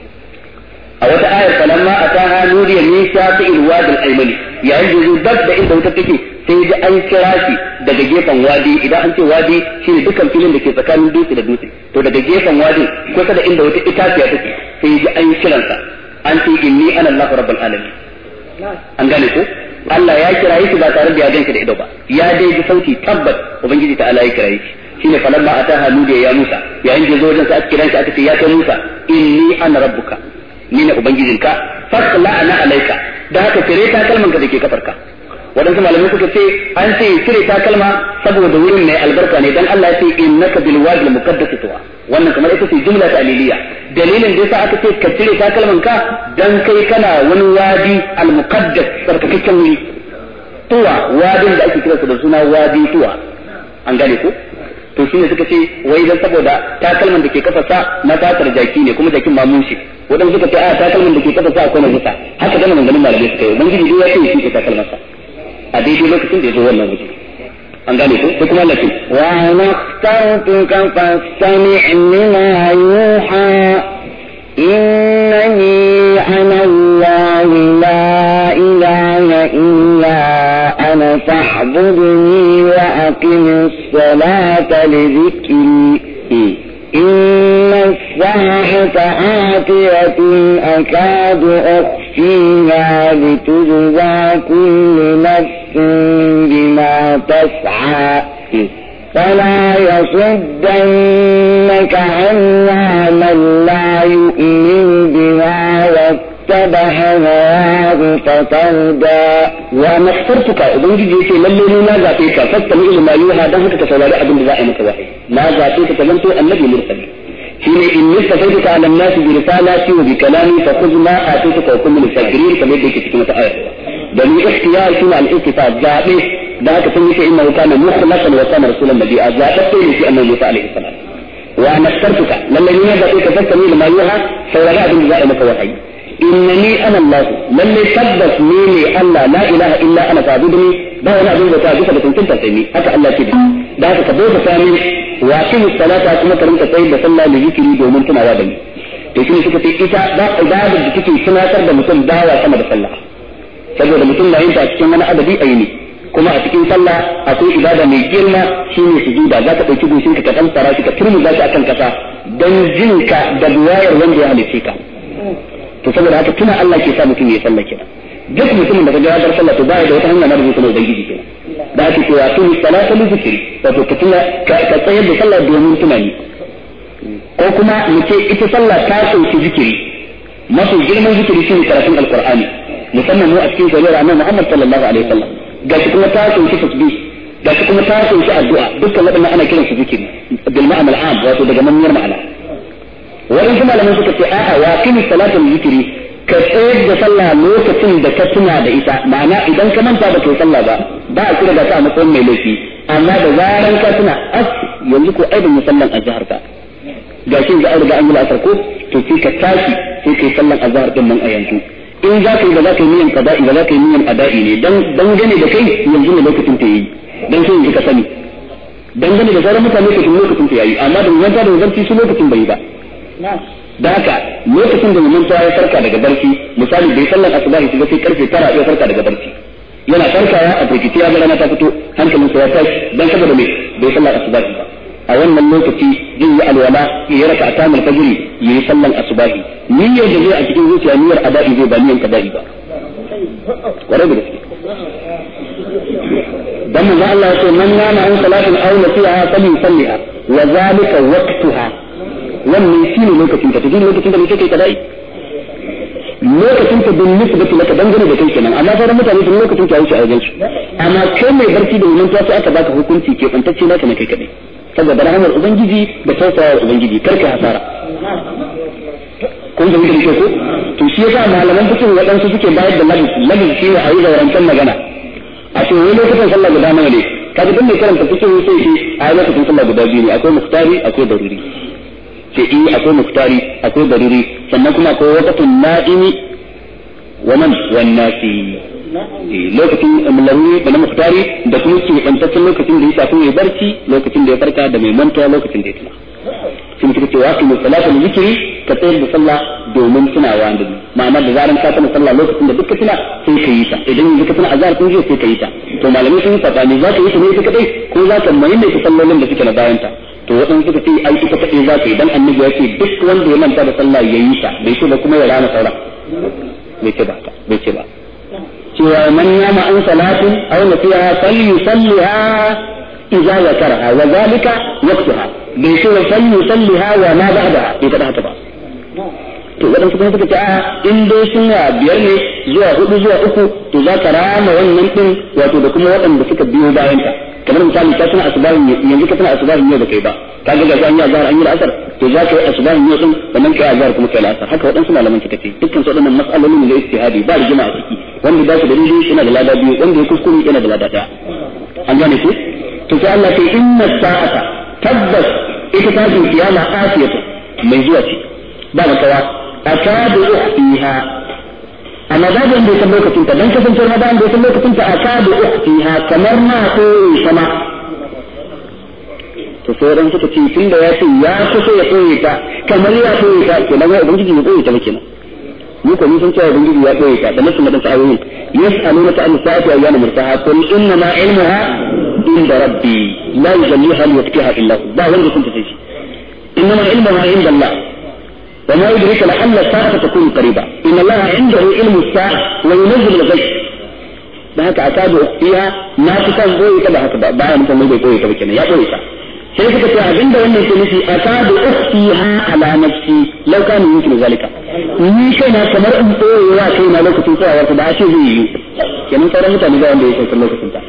a wata ayar falamma ataha nudiya min shafi'il wadi al-aymani yayin da dab da inda wuta take sai ji an kira shi daga gefen wadi idan an ce wadi shine dukkan filin da ke tsakanin dutse da dutse to daga gefen wadi kusa da inda wata itaciya take sai ji an kiransa an ce inni ana Allah rabbul alamin an gane ko Allah ya kira shi ba tare da ya ganshi da ido ba ya dai ji sauti tabbat ubangiji ta Allah ya kira shi shine falamma ataha nudiya ya Musa yayin da zo wajen sa aka kira shi aka ce ya kai Musa inni ana rabbuka ni ne ubangijinka fasla ana alaika da haka tare ta kalman ka dake kafarka waɗansu malamai suka ce an ce cire takalma saboda wurin mai albarka ne dan Allah ya ce innaka bil wadi al muqaddas tuwa wannan kamar ita ce jumla ta aliliya dalilin da yasa aka ce ka cire takalman ka dan kai kana wani wadi al muqaddas sarkakakken wuri tuwa wadin da ake kira da suna wadi tuwa an gane ko to shi ne suka ce wai dan saboda takalman da ke kasasa na fatar jaki ne kuma jakin mamun shi wadanda suka ce a takalman da ke kasasa akwai na zuta haka gana maganganun malamai suka yi ubangiji duk ya ce shi ke takalman sa a daidai lokacin da ya zo wannan waje an gane ko sai kuma Allah ce wa nakhtartuka fastami' lima yuha إنني أنا الله لا إله إلا أنا فاعبدني وأقم الصلاة لذكري إن الساعة آتية أكاد أخفيها لتجزى كل نفس بما تسعى فلا يصدنك عنها من لا يؤمن بها واتبع هواه فتردى wa nakhtartuka ubangiji yace lalle ne na zabe ka fatta min ma yuha dan haka ka saurari abin da za a yi maka wahayi na zabe ka zanto annabi mursali shine in nistafaituka ala nasi bi risalati wa bi kalami fa khudh ma atituka wa kun min shakirin kamar da yake cikin wata aya da ni ikhtiyar shi al ittifaq zabe da haka sun yace innahu kana mukhlasan wa kana rasulan nabiyya zabe sai ne shi annabi Musa alaihi salam wa nakhtartuka lalle ne na zabe ka fatta min ma yuha saurari abin da za a yi maka wahayi innani ana Allah lalle tabbas ni ne Allah la ilaha illa ana fa'buduni ba wani abin da ta bisa da tuntunta sai ni haka Allah ce da haka ka bauta sami wa kin salata kuma ka rinka tsayar da sallah da zikiri domin tunawa da ni to shi suka ce ita ba ibadar da take tunatar da mutum dawa sama da sallah saboda mutum na yin ta cikin wani adadi aini kuma a cikin sallah akwai ibada mai girma shine sujuda za ka dauki goshin ka ka dan fara shi ka turmuza shi akan kasa dan jinka da buwayar wanda ya halice ka to saboda haka tuna Allah ke sa mutum ya sallah kenan duk mutumin da kaga ya bar sallah to ba da wata hanya na rubuta na ubangiji kenan da ake cewa tuni salata li zikri wato ka tuna ka tsayar da sallah domin tunani ko kuma mu ce ita sallah ta sauki zikiri mafi girman zikiri shine karatun alqur'ani musamman mu a cikin shari'ar annabi Muhammad sallallahu alaihi wasallam gashi kuma ta sauki tasbih gashi kuma ta sauki addu'a dukkan waɗannan ana kiransu zikiri bil ma'ana al'am wato daga manniyar ma'ana waɗansu malaman suka ce a'a wa kini salatul zikiri ka tsayar da sallah lokacin da ka tuna da ita ma'ana idan ka manta ba kai sallah ba ba a kira da ta a matsayin mai laifi amma da zaran ka tuna as yanzu ko ai ban yi sallan azhar ka gashi da an riga an yi la'asar ko to sai ka tashi sai kai sallan azhar din nan a yanzu in za ka yi ba za ka yi niyan qada'i ba za ka yi niyan ada'i ne dan dangane da kai yanzu ne lokacin ta yi dan sai yanzu ka sani dangane da sauran mutane kafin lokacin ta yayi amma da manta da zanci su lokacin bai ba da haka lokacin da mun ya farka daga barci misali bai sallan asubahi shiga sai karfe tara ya farka daga barci yana farkawa a firgiti ya rana ta fito hankalin sa ya tashi dan saboda me bai sallan asubahi ba a wannan lokaci zai yi alwala ya raka atamul fajri ya yi sallan asubahi niyyar da zai a cikin zuciya niyyar ada'i zai ba niyyar qada'i ba kwarai da gaske dan manzo Allah ya ce man nama an salatin aw nasiha falyusalliha wa zalika waqtuha wannan shi ne lokacin ka tafi lokacin da muke kai kadai lokacin ka bin nisbati laka dangane da kai kenan amma sauran mutane sun lokacin ka wuce a wajen su amma kai mai barci da wannan sai aka baka hukunci ke bantacce naka na kai kadai saboda rahmar ubangiji da tausayar ubangiji kar ka hasara kun zama da ko to shi yasa malaman fikin waɗansu suke bayar da labis labis shi ne a yi zaurantar magana a ce wani lokacin sallah guda nawa ne kaga duk mai karanta fikin sai shi a yi lokacin sallah guda biyu ne akwai muftari akwai daruri ce in akwai muftari akwai daruri sannan kuma akwai waqtun na'imi wa man wan nasi lokacin laruri da na muftari da kuma ke bantaccen lokacin da ya shafi mai barci lokacin da ya farka da mai mantuwa lokacin da ya tuna sun suka ce wasu mai salata da zikiri ka tsayar da sallah domin tunawa da ma'ana da zaran ka tuna sallah lokacin da duk ka tuna sai ka yi ta idan yanzu ka tuna azhar kun je sai ka yi ta to malamai sun yi sabani za ka yi ta ne ita kadai ko za ka maimaita sallolin da suke na bayan ta to waɗansu suka ce ai ita kaɗai za ta yi dan annabi ya ce duk wanda ya manta da sallah ya yi ta bai ce ba kuma ya rana sauran bai ce ba bai ce ba cewa man yama an salatin aw nasiha falyusalliha idza zakaraha wa zalika waqtaha bai ce wa falyusalliha wa ma ba'daha bai kada haka ba to to waɗansu kuma suka ce a in dai suna biyar ne zuwa hudu zuwa uku to za ka rama wannan din wato da kuma waɗanda suka biyo bayan ta kamar misali ka tana asubahin yanzu ka tana asubahin yau da kai ba ka ga ga an yi azhar an yi asar to za ka yi asubahin yau din sannan kai azhar kuma kai asar haka waɗansu malaman suka ce dukkan su waɗannan mas'alolin ne da istihadi ba rigima a ciki wanda ba su da daidai yana da lada biyu wanda ya kuskure yana da lada ɗaya an gane ku to sai Allah sai inna sa'ata tabbas ita ta ce kiyama afiyatu mai zuwa ce ba makawa akadu ukhtiha amma babu wanda ya san lokacin ta dan kasance ma ba wanda ya san lokacin ta akadu ukhtiha kamar na ko sama to sai ran suka ce tun da ya ce ya kusa ya koye ta kamar ya koye ta kenan wai ubangiji ya koye ta ba kenan mu ko mun san cewa ubangiji ya koye ta da nasu madan sa'ayoyin yas'aluna ta an-sa'ati ayyana murtaha qul inna ma ilmuha inda rabbi la yujalliha li waqtiha illa hu ba wanda kun tace shi inna ma ilmuha inda Allah وما يدرك لعل الساعة تكون قريبة إن الله عنده علم الساعة وينزل الغيث da haka a tabi ukhtiya na fi san boye ta da haka ba bayan mutum bai boye ta ba kenan ya boye ta sai suka ce abinda wannan ke nufi a tabi ukhtiha ala nafsi law kana yumkin zalika ni kai na kamar in boye wa kai na lokacin tsayawa ta da ashe zai yi kenan sauran mutane ga wanda ya kai lokacin ta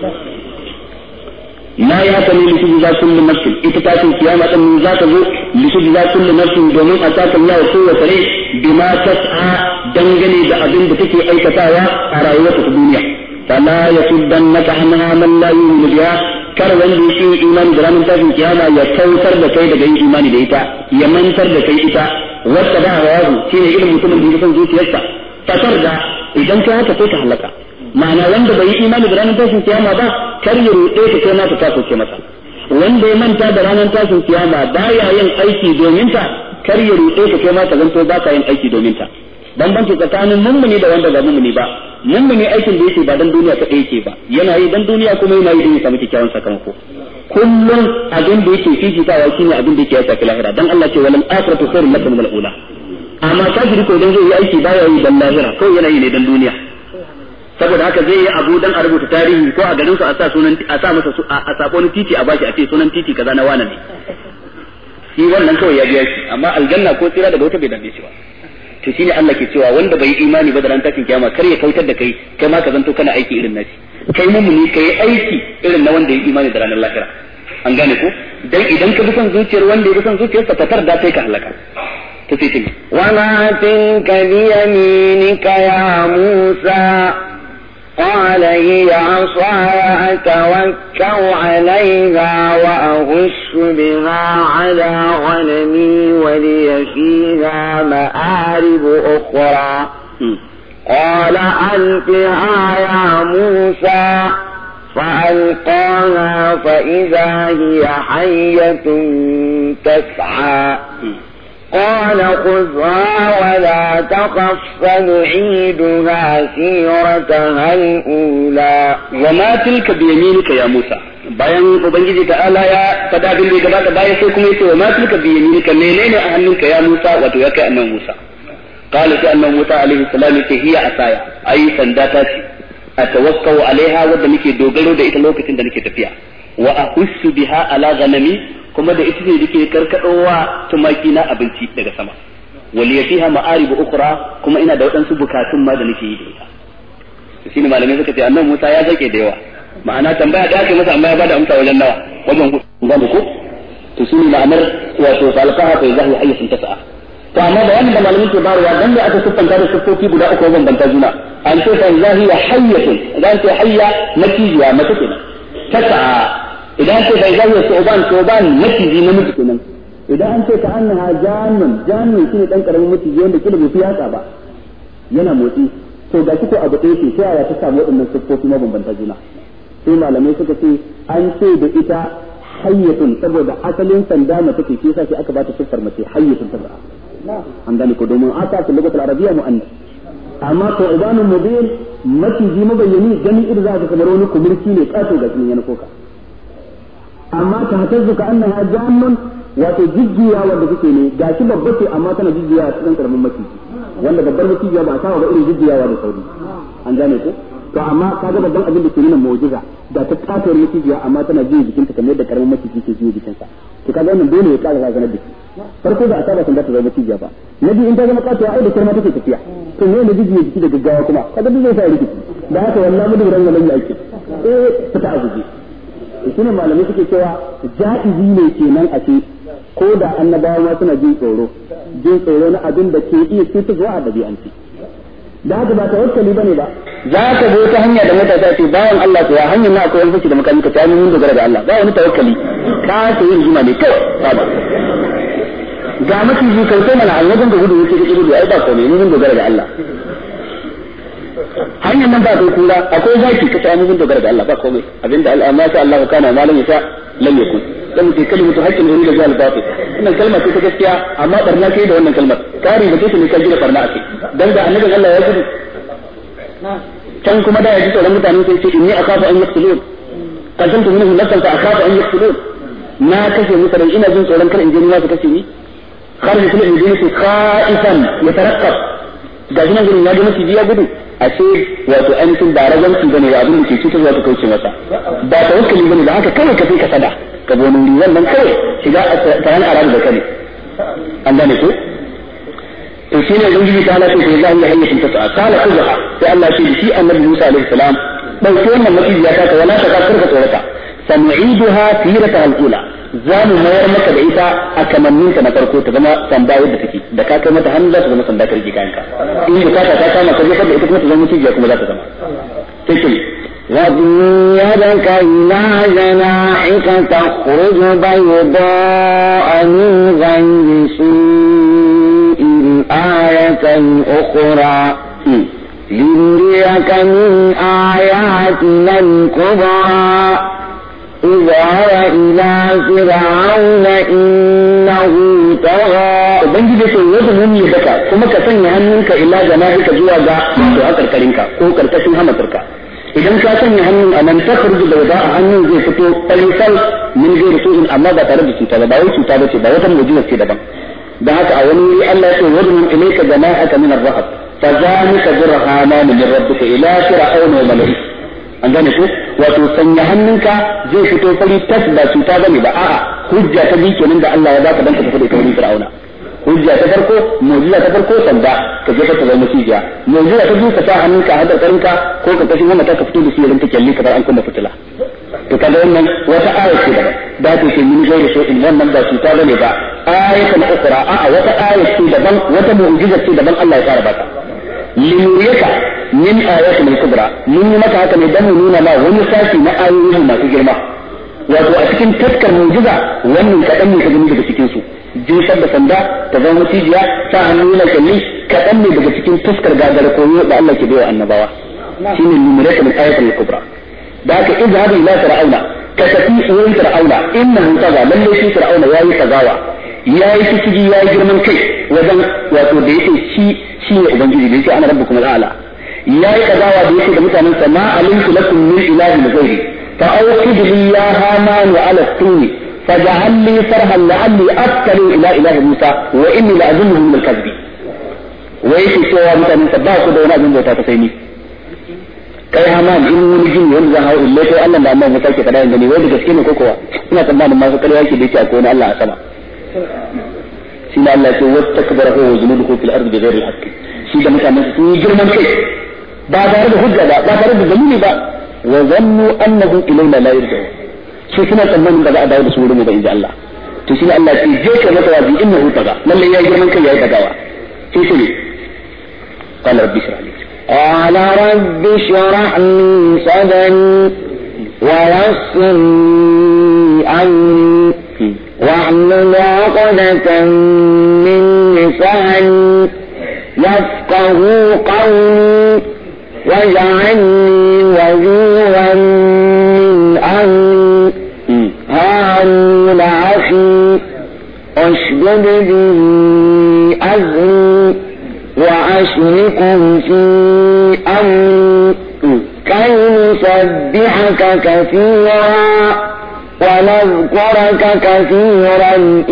ما يأتني لتجزى كل نفس إتتاكم قيامة من ذات ذو لتجزى كل نفس دومين أتاك الله قوة سريع بما تسعى دنجني بأبن بتكي أي كتاوى أرايوة الدنيا فلا يصدنك عنها من لا يؤمن بها kar wanda yake imani da ranar tashin kiyama ya kautar da kai daga yin imani da ita ya mantar da kai ita wata ba hawazu shine irin mutumin da ya san zuciyarsa fatar da idan ka haka sai ka halaka ma'ana wanda bai yi imani da ranar tashin kiyama ba kar ya ruɗe ka kai mata ta soke masa wanda ya manta da ranar tashin kiyama baya yin aiki domin ta kar ya ruɗe ka kai mata zanto ba ka yin aiki domin ta bambanci tsakanin mummuni da wanda ba mummuni ba mummuni aikin da yake ba dan duniya kaɗai yake ba yana yi dan duniya kuma yana yi don ya samu kyakkyawan sakamako kullum abin da yake fifitawa shine abin da yake ya shafi lahira dan Allah ce walal akhiratu khairun lakum min al-ula amma kafiri ko dan zai yi aiki baya yi dan lahira ko yana yi ne dan duniya saboda haka zai yi abu dan a rubuta tarihi ko a garin su a sa sunan a sa masa a sako ni titi a baki a ce sunan titi kaza na wane ne shi wannan kawai ya biya shi amma aljanna ko tsira daga wata bai dame shi ba to shine Allah ke cewa wanda bai imani ba da ran tashin kiyama kar ya kautar da kai kai ma ka zanto kana aiki irin nashi kai mumuni kai aiki irin na wanda ya imani da ranar lahira an gane ko dan idan ka bi son zuciyar wanda ya bi son zuciyarsa fatar da sai ka halaka to sai ce وما تلك بيمينك يا موسى قال هي عصاي أتوكل عليها وأغش بها على غنمي ولي فيها مآرب أخرى قال ألقها يا موسى فألقاها فإذا هي حية تسعى قال خذها ولا تخف سنعيدها سيرتها الأولى وما تلك بيمينك يا موسى bayan ubangiji ta'ala ya fada abin da ya gabata bayan sai kuma yace wa ma tilka bi yaminika menene a hannunka ya Musa wato ya kai annabi Musa qala sai annabi Musa alaihi salam yace hiya asaya ai sanda ta ce atawakkau alaiha wadda nake dogaro da ita lokacin da nake tafiya wa ahussu biha ala ghanami kuma da ita ne nake karkadowa tumaki na abinci daga sama wali fiha ma'arib ukhra kuma ina da waɗansu bukatun ma da nake yi da ita shine malamai suka ce annabi Musa ya zake da yawa ma'ana tambaya da ake masa amma ya bada amsa wajen nawa wajen gane ko to shine ma'anar wato falqaha fa zahi hayyatin tas'a to amma da wannan da malamin ke barwa dan da aka siffanta da siffofi guda uku bambanta juna an ce fa zahi hayyatun idan ce hayya makijiya mace kenan tas'a idan ce fa zahi su'ban su'ban maciji namiji kenan idan an ce ka annaha jannun jannun shine dan karamin maciji wanda kila bai fi yatsa ba yana motsi to ga kiko abu ɗaya ce sai ya ta samu waɗannan siffofi mabambanta juna sai malamai suka ce an ce da ita hayyatun saboda asalin sanda mace ce shi yasa sai aka bata siffar mace hayyatun ta an gane ko domin ata ta lugatul arabiyya muannas amma ko ibanun mubin maciji mabayyani gani irin za ka kamar wani kumurci ne kato ga cikin yana koka amma ta hatazzu ka annaha jannun wato jijjiya wanda kuke ne gashi babba ce amma tana jijjiya cikin karamin maciji wanda babbar maciji ba a saba ba irin jijjiyawa da sauri an gane ko to amma kaga babban abin da ke nuna mu'jiza da ta katuwar macijiya amma tana jiya jikinta kamar yadda karamin maciji ke jiya jikinsa to kaga wannan dole ya kara razanar da shi farko da asaba sun da ta zama cijiya ba na biyu in ta zama katuwa ai da kirma take tafiya to ne da jiji ya jiki da gaggawa kuma kaga duk zai sa rikici da haka wallahi mudu ran nan yake eh fita a guje shine malamai suke cewa ja'izi ne kenan a ce ko da annabawa ma suna jin tsoro jin tsoro na abin da ke iya cutarwa a dabi'anci da haka ba tawakkali bane ba za ka zo ta hanya da matasa ce bawan Allah to ya hanyar na akwai wani da makami ka tayi mun dogara da Allah ba wani tawakkali ka ce yin juma ne kawai ba ga maciji kai sai mana annabin da gudu yake da gudu ai ba komai mun dogara da Allah hanyar nan ba kai kura akwai zaki ka tayi mun dogara da Allah ba komai abinda Allah ma sha Allah kana malam yasa lam yakun dan mutai kalimatu haqqin inda jahal batil wannan kalma ce ta gaskiya amma barna kai da wannan kalmar kari da take ne ka gina barna ake dan da annabin Allah ya gudu can kuma da ya ji tsoron mutane sai ce inni akhafu an yaqtulun qataltu minhu nafsan fa akhafu an yaqtulun na kashe musu ran ina jin tsoron kar in je ni ma su kashe ni kar mutum in je ni khaifan yataraqqab ga shi nan gurin ya ga maciji ya gudu a ce wato ainihin ba raganci bane da abin da ke cutar za su kauce masa ba tawakkali bane da haka kawai ka sai ka sada ka bo wuri wannan kawai shiga taran arabu da kane an gane ko to shi ne ubangiji ta ala ce ko za a yi hanyar ta ta kala kuza sai Allah ce shi annabi Musa alaihi salam dauki wannan maciji ya taka wala ta ka karka tsorata sanu'iduha sirata al-ula za mu mayar maka da ita a kamanninta na farko ta zama sanda yadda take da ka kai mata hannu za ta zama sanda ka rike kayanka in bukata ta kama ka jefar da ita kuma ta zama cijiya kuma za ta zama sai ce واضم يدك إلى جناحك تخرج بيضاء من غير سوء آية أخرى لنريك من آياتنا الكبرى اذهب إلى فرعون إنه طغى ubangiji sai yadda mun yi daka kuma ka sanya hannunka ila janahika zuwa ga to a karkarinka ko karkashin hamatarka idan ka sanya hannun a nan takardu da wada a hannun zai fito falisal min zai su'in amma ba tare da cuta ba ba wai cuta ba ce ba wata mujiza ce daban da haka a wani wuri Allah ya ce wadun ilayka janahaka min ar-rahab fa zalika burhana min rabbika ila fir'auna wa mala'ihi an gane ko wato sanya hannunka zai fito fari tas ba cuta bane ba a'a hujja ta bi kenan da Allah ya baka dan ka tafi da wurin Fir'auna hujja ta farko mu'jiza ta farko sanda ka je ka zama cijiya mu'jiza ta biyu ka sa hannunka a hadar karinka ko ka kashi wannan ka fito da shi yayin ta kyalli kamar an kunna fitila to kaga wannan wata aya ce daban da ta ce min gairi so in wannan ba cuta bane ba ayatan ukra a'a wata aya ce daban wata mu'jiza ce daban Allah ya fara baka linuriyaka min ayatin al-kubra mun yi maka haka ne dan mu nuna ma wani sashi na ayoyi masu girma wato a cikin taskar mu'jiza wannan kadan ne ka gani daga cikin su jinsar da sanda ta zama cijiya ta hannu na kalli kadan ne daga cikin taskar gagara koyo da Allah ke bayar annabawa shine linuriyaka min ayatin al-kubra da haka izhabu ila fir'auna ka tafi wurin fir'auna innahu kaza lalle shi fir'auna yayi kazawa yayi kiciji yayi girman kai wajen wato da yake shi shi ne ubangiji da yake ana rabbukum al'ala yayi kazawa da yake da mutanen sa ma alimtu lakum min ilahin ghairi fa awqid li ya haman wa ala tuni faj'al li sarhan la'alli askalu ila ilahi musa wa inni la'azunnuhu min al-kadhibi wa yake cewa mutanen sa ba ku da wani abin bauta ta sai ni kai haman in wani jini wanda zan hau ille kai Allah da Allah musa ke kada gani wai da gaske ne ko kuwa ina tsammanin masu kalwa yake da yake akwai wani Allah a sama shi ne Allah ce wasu takbara ko zunubu fil ardi bi ghairi haqqi shi da mutanen su sun yi girman kai ba tare da hujja ba ba tare da dalili ba wa zannu annahum ilayna la yarji'un shi suna tsammanin ba za a dawo da su wurin ba inji Allah to shi ne Allah ce je ka masa wazi innahu taga lalle yayi girman kai yayi tagawa sai shi ne قال ربي اشرح لي قال رب اشرح لي صدري ويسر لي أمري واحلل عقدة من لساني يفقه قولي واجعل لي وزيرا من أمري هارون أخي اشدد به أزري وأشركه في أمري كي نسبحك كثيرا ونذكرك كثيرا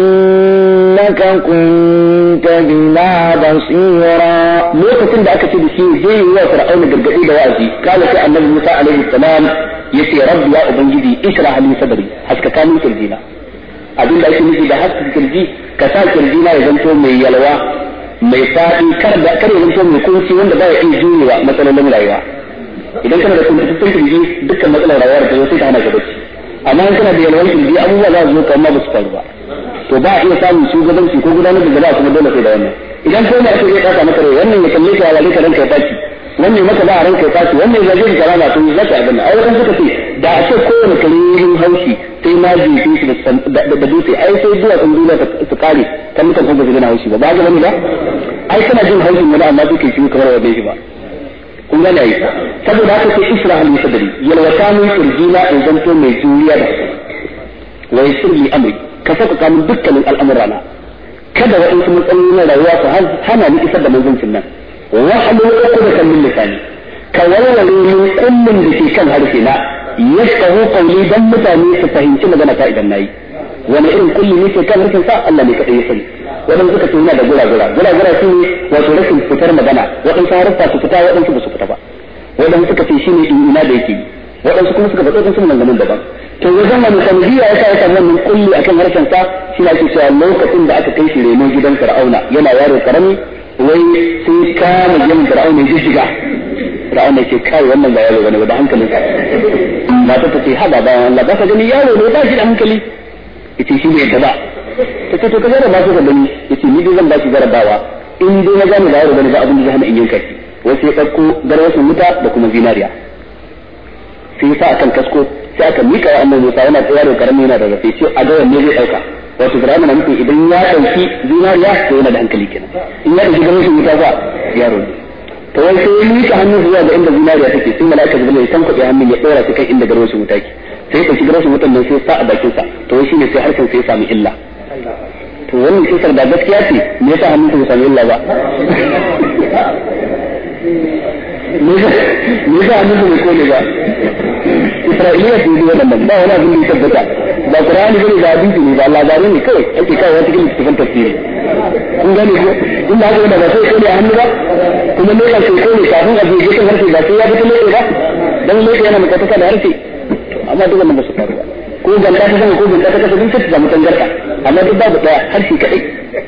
إنك كنت بنا بصيرا lokacin da aka ce da shi zai yi wa fir'auna gargadi da wa'azi kala sai annabi Musa alaihi salam yace rabbi ya ubangiji ishrah li sadri haskaka min kirjina abin da ake nufi da haskaka kirji ka sa kirji na ya zanto mai yalwa mai faɗi kar da kar ya zanto mai kunci wanda ba ya iya jurewa matsalolin rayuwa idan kana da kuntattun kirji dukkan matsalar rayuwa da ta zo sai ta hana ka bacci amma in kana da yalwar kirji abubuwa za su zo kamar ba su faru ba to ba a iya samun shugabanci ko gudanar da jama'a kuma dole sai da wannan idan ko ne ake zai kasa maka rai wannan ya kalle ka wale ka ranka ya tashi wannan maka ba a ranka ya tashi wannan ya zage ka rana to za ka abin ai wannan suka ce da a ce kowane kare yin haushi sai ma jefe shi da dutse ai sai zuwa kan duniya su kare kan mutan kuma su gina haushi ba ba ga wani ba ai kana jin haushin wani amma duka shi kamar wa shi ba kun gane ai saboda haka sai isra al musaddari yalwata min kirjina in zanto mai juriya da wa yasir li amri ka saka kamun dukkanin al'amurana kada waɗansu matsaloli na rayuwa su hana ni isar da manzancin nan wa halu uqdatan min lisani ka walwale min kullun da ke kan harshe na yafqahu qawli dan mutane su fahimci magana ta idan nayi wani irin kulli ne ke kan harshen sa Allah ne kadai ya sani waɗansu suka ce yana da gura-gura gura-gura shi ne wato rashin fitar magana waɗansu haruffa su fita waɗansu ba su fita ba waɗansu suka ce shi ne ina da yake waɗansu kuma suka faɗo waɗansu maganganun daban to wajen wani sanadiyya ya sa ya samu wannan kulli akan harshen sa shi na ce cewa lokacin da aka kai shi reno gidan fir'auna yana yaro karami wai sai kama yin fir'auna ya jijjiga fir'auna ya ce kai wannan ba yaro bane ba da hankalin sa mata ta ce ha ba bayan Allah ba ka gani yaro ne ba shi da hankali yace shi ne yadda ba ta ce to ka jarraba su ka gani yace ni dai zan ba shi jarrabawa in dai na gane ba yaro bane ba abin da zai hana in yanka shi wai sai ɗauko garwashin wuta da kuma zinariya sai ya sa akan kasko sai aka mika wa annabi Musa yana tsaya da karami yana da rafe ce a ga wanne zai dauka wato Fir'auna na nufin idan ya dauki zinariya to yana da hankali kenan in ya dauki ganin wuta fa yaro ne to wai sai ya mika hannun zuwa ga inda zinariya take sai mala'ika Jibril ya tankaɗe hannun ya dora shi kan inda garwashin wuta ke sai ya dauki garwashin wutan nan sai ya sa a bakin sa to wai shine sai harshen sai ya sami illa to wannan kisar da gaskiya ce me yasa hannun sa ya sami illa ba me yasa hannun sa bai kone ba Isra'iliya su yi wannan ba wani abin da ya tabbata ba Qur'ani bane ba hadisi ne ba labarai ne kawai ake kawo cikin littafin tafsiri kun gane ko in da haka ba sai kone a hannu ba kuma ne ka sai kone kafin a je kan harshe ba sai ya fito ne ba dan ne yana mutaka da harshe amma duk wannan ba su faru ba ko ganda ta sama ko ganda ta kasa duk sai ta samu tangarda amma duk babu daya harshe kadai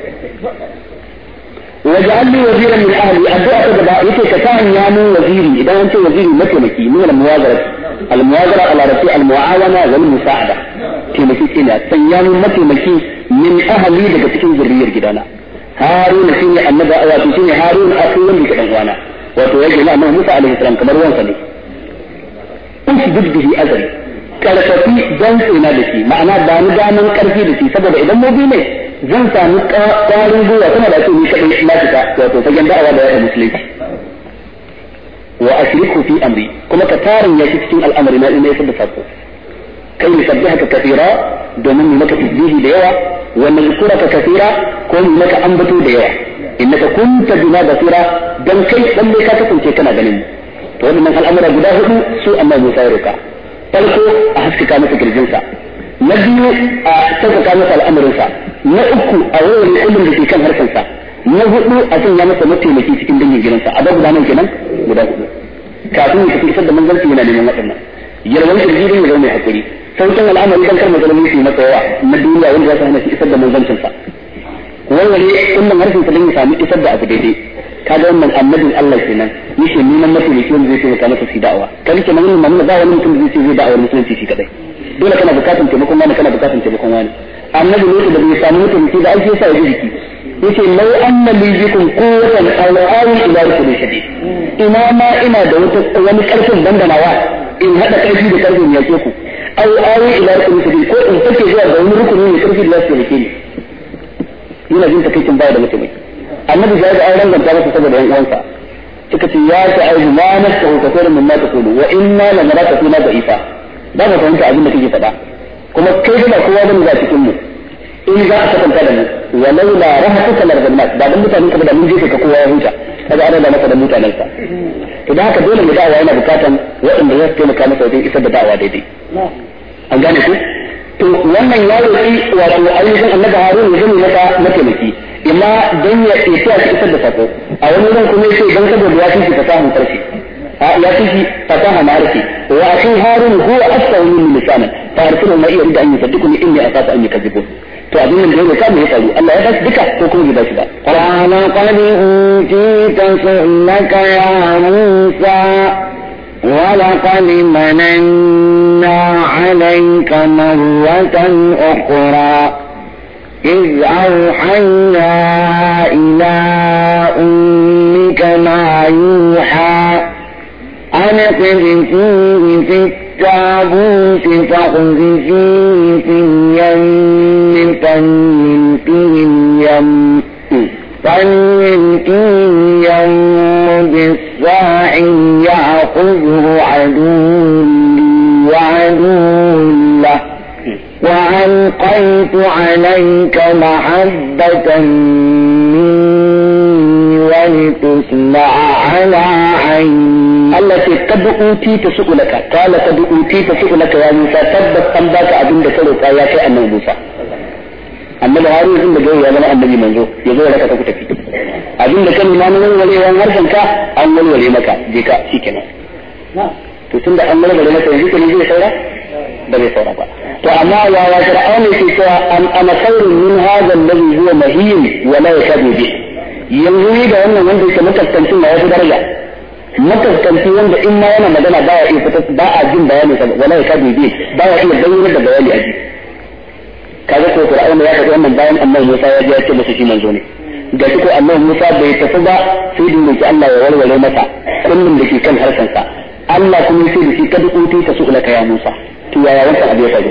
واجعل لي وزيرا من اهلي الدعاء تبدا يكي كتان يا من وزيري اذا انت وزيري متمكي من المواجره المواجره على رسول المعاونه والمساعده تمكي كنا سيان متمكي من اهلي daga cikin zuriyar gidana haruna shine annabi wato shine haruna akai wanda ke dan uwana wato yake na annabi Musa alaihi salam kamar wansa ne usbid bihi azri karfafi dan tsina da shi ma'ana ba ni daman karfi da shi saboda idan mu bi ne zan sami ƙwarin gwiwa kuma da ce ni kaɗai na fita wato fagen da'awa da yaɗa musulunci wa ashriku fi amri kuma ka tarin ya shi cikin al'amari na ina da sako kai mu sabbihaka kathira domin mu maka tasbihi da yawa wa nazkuraka kathira ko mu maka ambato da yawa innaka kunta bina basira dan kai dan ka kasance kana ganin to wannan al'amura guda hudu su amma Musa ya roka farko a haskaka masa kirjinsa na biyu a sauƙaƙa masa al'amarinsa na uku a wurin kullum da ke kan harkarsa na hudu a sanya masa mataimaki cikin dangin gidansa a babu nan kenan guda hudu kafin ya tafi isar da manzanci yana neman waɗannan yalwan kirji din ya zama mai hakuri sauƙin al'amari dan kar matsaloli su yi masa yawa na duniya wanda za su hana shi isar da manzancinsa warware kullum harshen sa don ya sami isar da abu daidai kaga wannan annabin Allah kenan yake neman mataimaki wanda zai taimaka masa su da'awa kan kenan wannan mamuna ba wani mutum da zai ce zai da'awar musulunci shi kadai dole kana bukatun taimakon wani kana bukatun taimakon wani annabi ne da bai samu mutum da aiki yasa ya jiki yace law anna li bikum quwwatan aw awi ila rukunin shadid ina ma ina da wata wani karfin dandanawa in hada karfi da karfin yake ku aw awi ila rukunin shadid ko in take zuwa ga wani rukuni mai karfi da zai yake ni yana jin takeicin baya da mutum annabi ya ga auren ganta masa saboda yan uwansa suka ce ya ta aibu ma nasu kafirin min ma taqulu wa inna lanaraka fina da'ifa ba mu fahimta abin da kake faɗa kuma kai da kowa bane za cikin mu in za a kasanta da mu walau la rahatuka larzamat ba dan mutanen ka ba da mun jefe ka kowa ya huta kaga ana da maka da mutanen sa to da haka dole mu da'awa yana bukatan waɗanda za su taimaka masa wajen isar da da'awa daidai an gane ku to wannan ya roƙi wato ayyukan annabi harun ya zama maka mataimaki imma dan ya isa ya isar da sako a wani ran kuma yace dan saboda ya fi fasahun karshe ya fi fasaha ma'arifi wa akhi harun huwa asfahu min lisanan fa arsilu ma iya da an yusaddiquni inni akhafu an yukadzibun to abin nan da ya roƙa me ya faru Allah ya ba shi duka ko kuma bai ba shi ba قال قد أوتيت سؤلك يا موسى ولقد مننا عليك مرة أخرى إذ أوحينا إلى أمك ما يوحى أن اقذفيه في التابوت فاقذفيه في اليم فليلقه اليم فليلقه اليم بالساحل يأخذه عدو لي وعدو له وألقيت عليك محبة مني ولتصنع على عيني Allah ce kad uti ta su'ulaka kala kad uti ta su'ulaka ya Musa tabbas an baka abin da ka roƙa ya kai annabi Musa annabi Harun din da gaya ya zama annabi manzo ya zo ya raka ka ku tafi abin da kan imanin walwalewan harshen ka an walwale maka je ka shikenan to tunda an walwale maka yanzu kenan zai saura ba zai saura ba to amma ya ya fir'aun ne ke cewa an ana khairun min hadha alladhi huwa mahin wa la yakadu bi yanzu ni da wannan wanda yake mutaskancin na wasu daraja mataskanci wanda in ma yana magana ba ya iya fita ba a jin bayani sa wala ya kadu bi ba ya iya bayyana da bayani a ji kaga ko Qur'ani ya faɗi wannan bayan annabi Musa ya ji ya ce masa shi manzo ne da shi ko annabi Musa bai tafi ba sai da yake Allah ya warware masa kullum da ke kan harshen sa Allah kuma sai da shi kad uti ta su'ulaka ya Musa to yaya wannan abu ya faru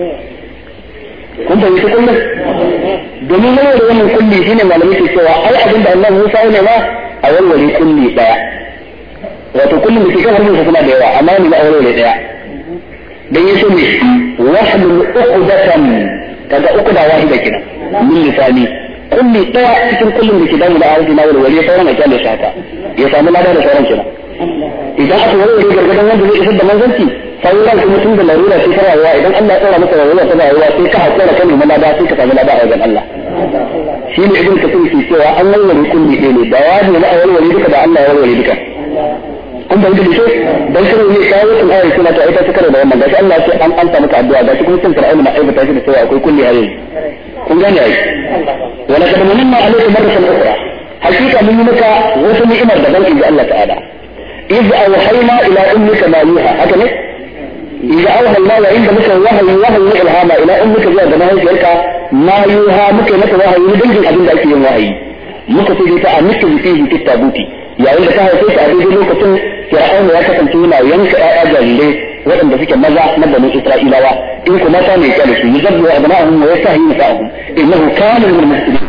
kun fahimci kullum domin warware wannan kulli shine malamai ke cewa ai abin da annabi Musa ya nema a warware kulli daya wato kullum da ke kan harshen suna da yawa amma ni ba aure ne daya dan yaso ne wahlul uqdatan kaga uqda wahida kenan min lisani kulli daya cikin kullum da ke damu da aure na wal wali sauran a kyale shi haka ya samu lada da sauran kenan idan aka warware gargadan wanda zai isar da manzanci sauran kuma tun da larura sai karawa idan Allah ya tsara maka rayuwa ta rayuwa sai ka hakura kan mu lada sai ka samu lada a wajen Allah shi ne ibn kasir ke cewa an warware kulli ɗaya ne da ya ne na warware duka da Allah ya warware duka kun bai da shi dan shi ne kawo kun ayar suna ta ita suka da wannan gashi Allah sai an anta maka addu'a gashi kuma sun fir'auna na aibata shi da cewa akwai kulli ayoyi kun gane ai wala kad manna alayka marratan ukhra hakika mun yi maka wasu ni'imar da ban inji Allah ta'ala iz awhayna ila ummika ma yuha haka ne إذا أوحى الله عند مثل وهي وهي إلهام إلى أمك زي ما هي تلك ما يوها مك مثل وهي يدل أبن ذلك وهي مك في ta a miki fihi fi tabuti yayin da ta haife shi a daidai lokacin fir'auna ya kasance yana yanka ƴaƴa jarirai waɗanda suke maza na bani isra'ilawa in kuma ta ne kyale su yuzabbu abna'ahum wa yastahi nisa'ahum innahu kana min al-muslimin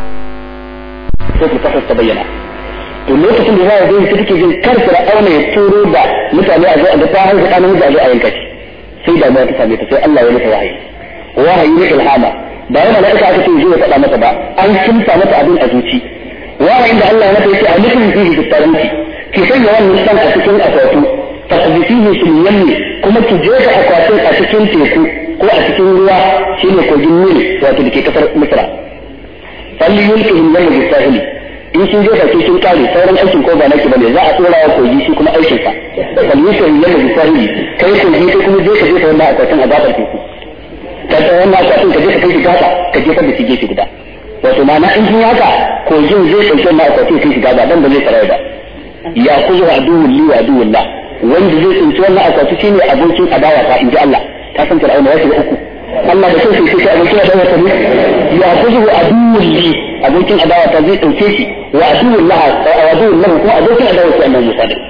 sai ku ta bayyana to lokacin da za a zo shi take jin kar fir'auna ya turo da mutane a zo a ga ta haifa ɗan namiji a zo a yanka shi sai da ta same ta sai Allah ya mata wahayi wahayi ne ilhama ba yana da aka ce zai faɗa mata ba an kimsa mata abin a zuci wahayin da Allah ya mata yace a nufin fihi bittaranti ki sanya wannan san a cikin akwatu tasbihihi fil yammi kuma ki jefa akwatin a cikin teku ko a cikin ruwa shine kogin Nil wato dake kasar Misra falli yulkihi yamma bisahili in sun jefa ke sun kare sauran aikin ko ba naki bane za a tsora wa kogi shi kuma aikin sa falli yulkihi yamma bisahili kai kogi kai kuma je ka jefa wannan akwatin a gabar teku ka tsaya wannan akwatin ka je ka kai shi gaba ka jefa da shi gefe guda wato ma'ana in sun haka kogin zai ɗauki wannan akwatin kai shi gaba dan ba zai tsara ba ya kuzo aduwwul li wa aduwwul la wanda zai tsinci wannan akwati shine abokin adawa ta inji Allah ta san fir'auna ya shiga uku Allah da kai sai abokin adawa ta ne ya kuzo aduwwul li abokin adawa ta zai dauke shi wa aduwwul la wa aduwwul lahu kuma abokin adawa ta annabi Musa ne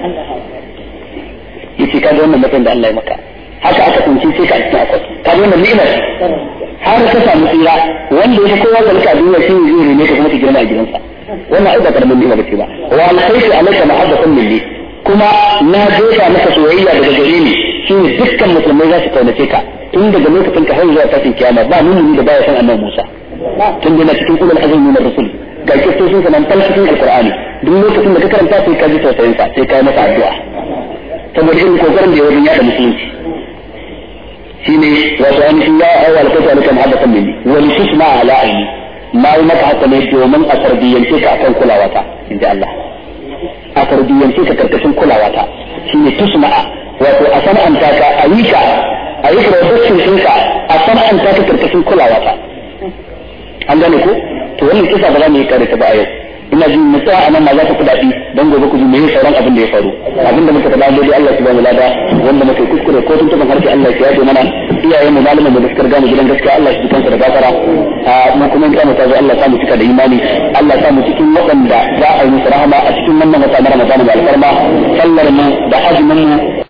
yace kaga wannan mutum da Allah ya maka haka aka tsinci sai ka cikin akwati kaga wannan ni'ima har ka samu tsira wanda ya kowa kalka duniya shi ne zai ne ka kuma ta girma a gidansa wannan ai ba karamin ni'ima bace ba wa alkhairu alayka mahabbatan minni kuma na jefa maka soyayya daga gare ni shi ne dukkan musulmai za su kaunace ka tun daga lokacin ka har zuwa tashin kiyama ba mumini da baya san annabi Musa tun da cikin ulul azmi na rasul ga kistocin sa nan cikin alqur'ani duk lokacin da ka karanta sai ka ji tausayin sa sai ka yi masa addu'a saboda irin kokarin da ya wajen yada musulunci shine wato ainihin ya awa alkhairu alayka mahabbatan minni wa litusma ala aini na yi maka haka ne domin a tarbiyyance ka akan kulawata in ji Allah a tarbiyyance ka karkashin kulawata shi ne tusma'a wato a sana'anta ka a yi ka a yi production ɗinka a sana'anta ka karkashin kulawata an gane ko to wannan kisa ba za mu yi kare ta ba a yau ina jin mu tsaya anan ma za ta kudaɗi don gobe ku ji me sauran abin da ya faru abin da muka faɗa dai Allah subhanahu wa ta'ala wanda muka kuskure ko tun tuban harshe Allah ya yaje mana iyayen mu malaman mu da suka riga mu gidan gaskiya Allah shi kansa da gafara a mu kuma in mu ta zo Allah sa mu cika da imani Allah sa mu cikin waɗanda za a yi musu rahama a cikin wannan wata na Ramadan da alfarma sallar mu da azumin mu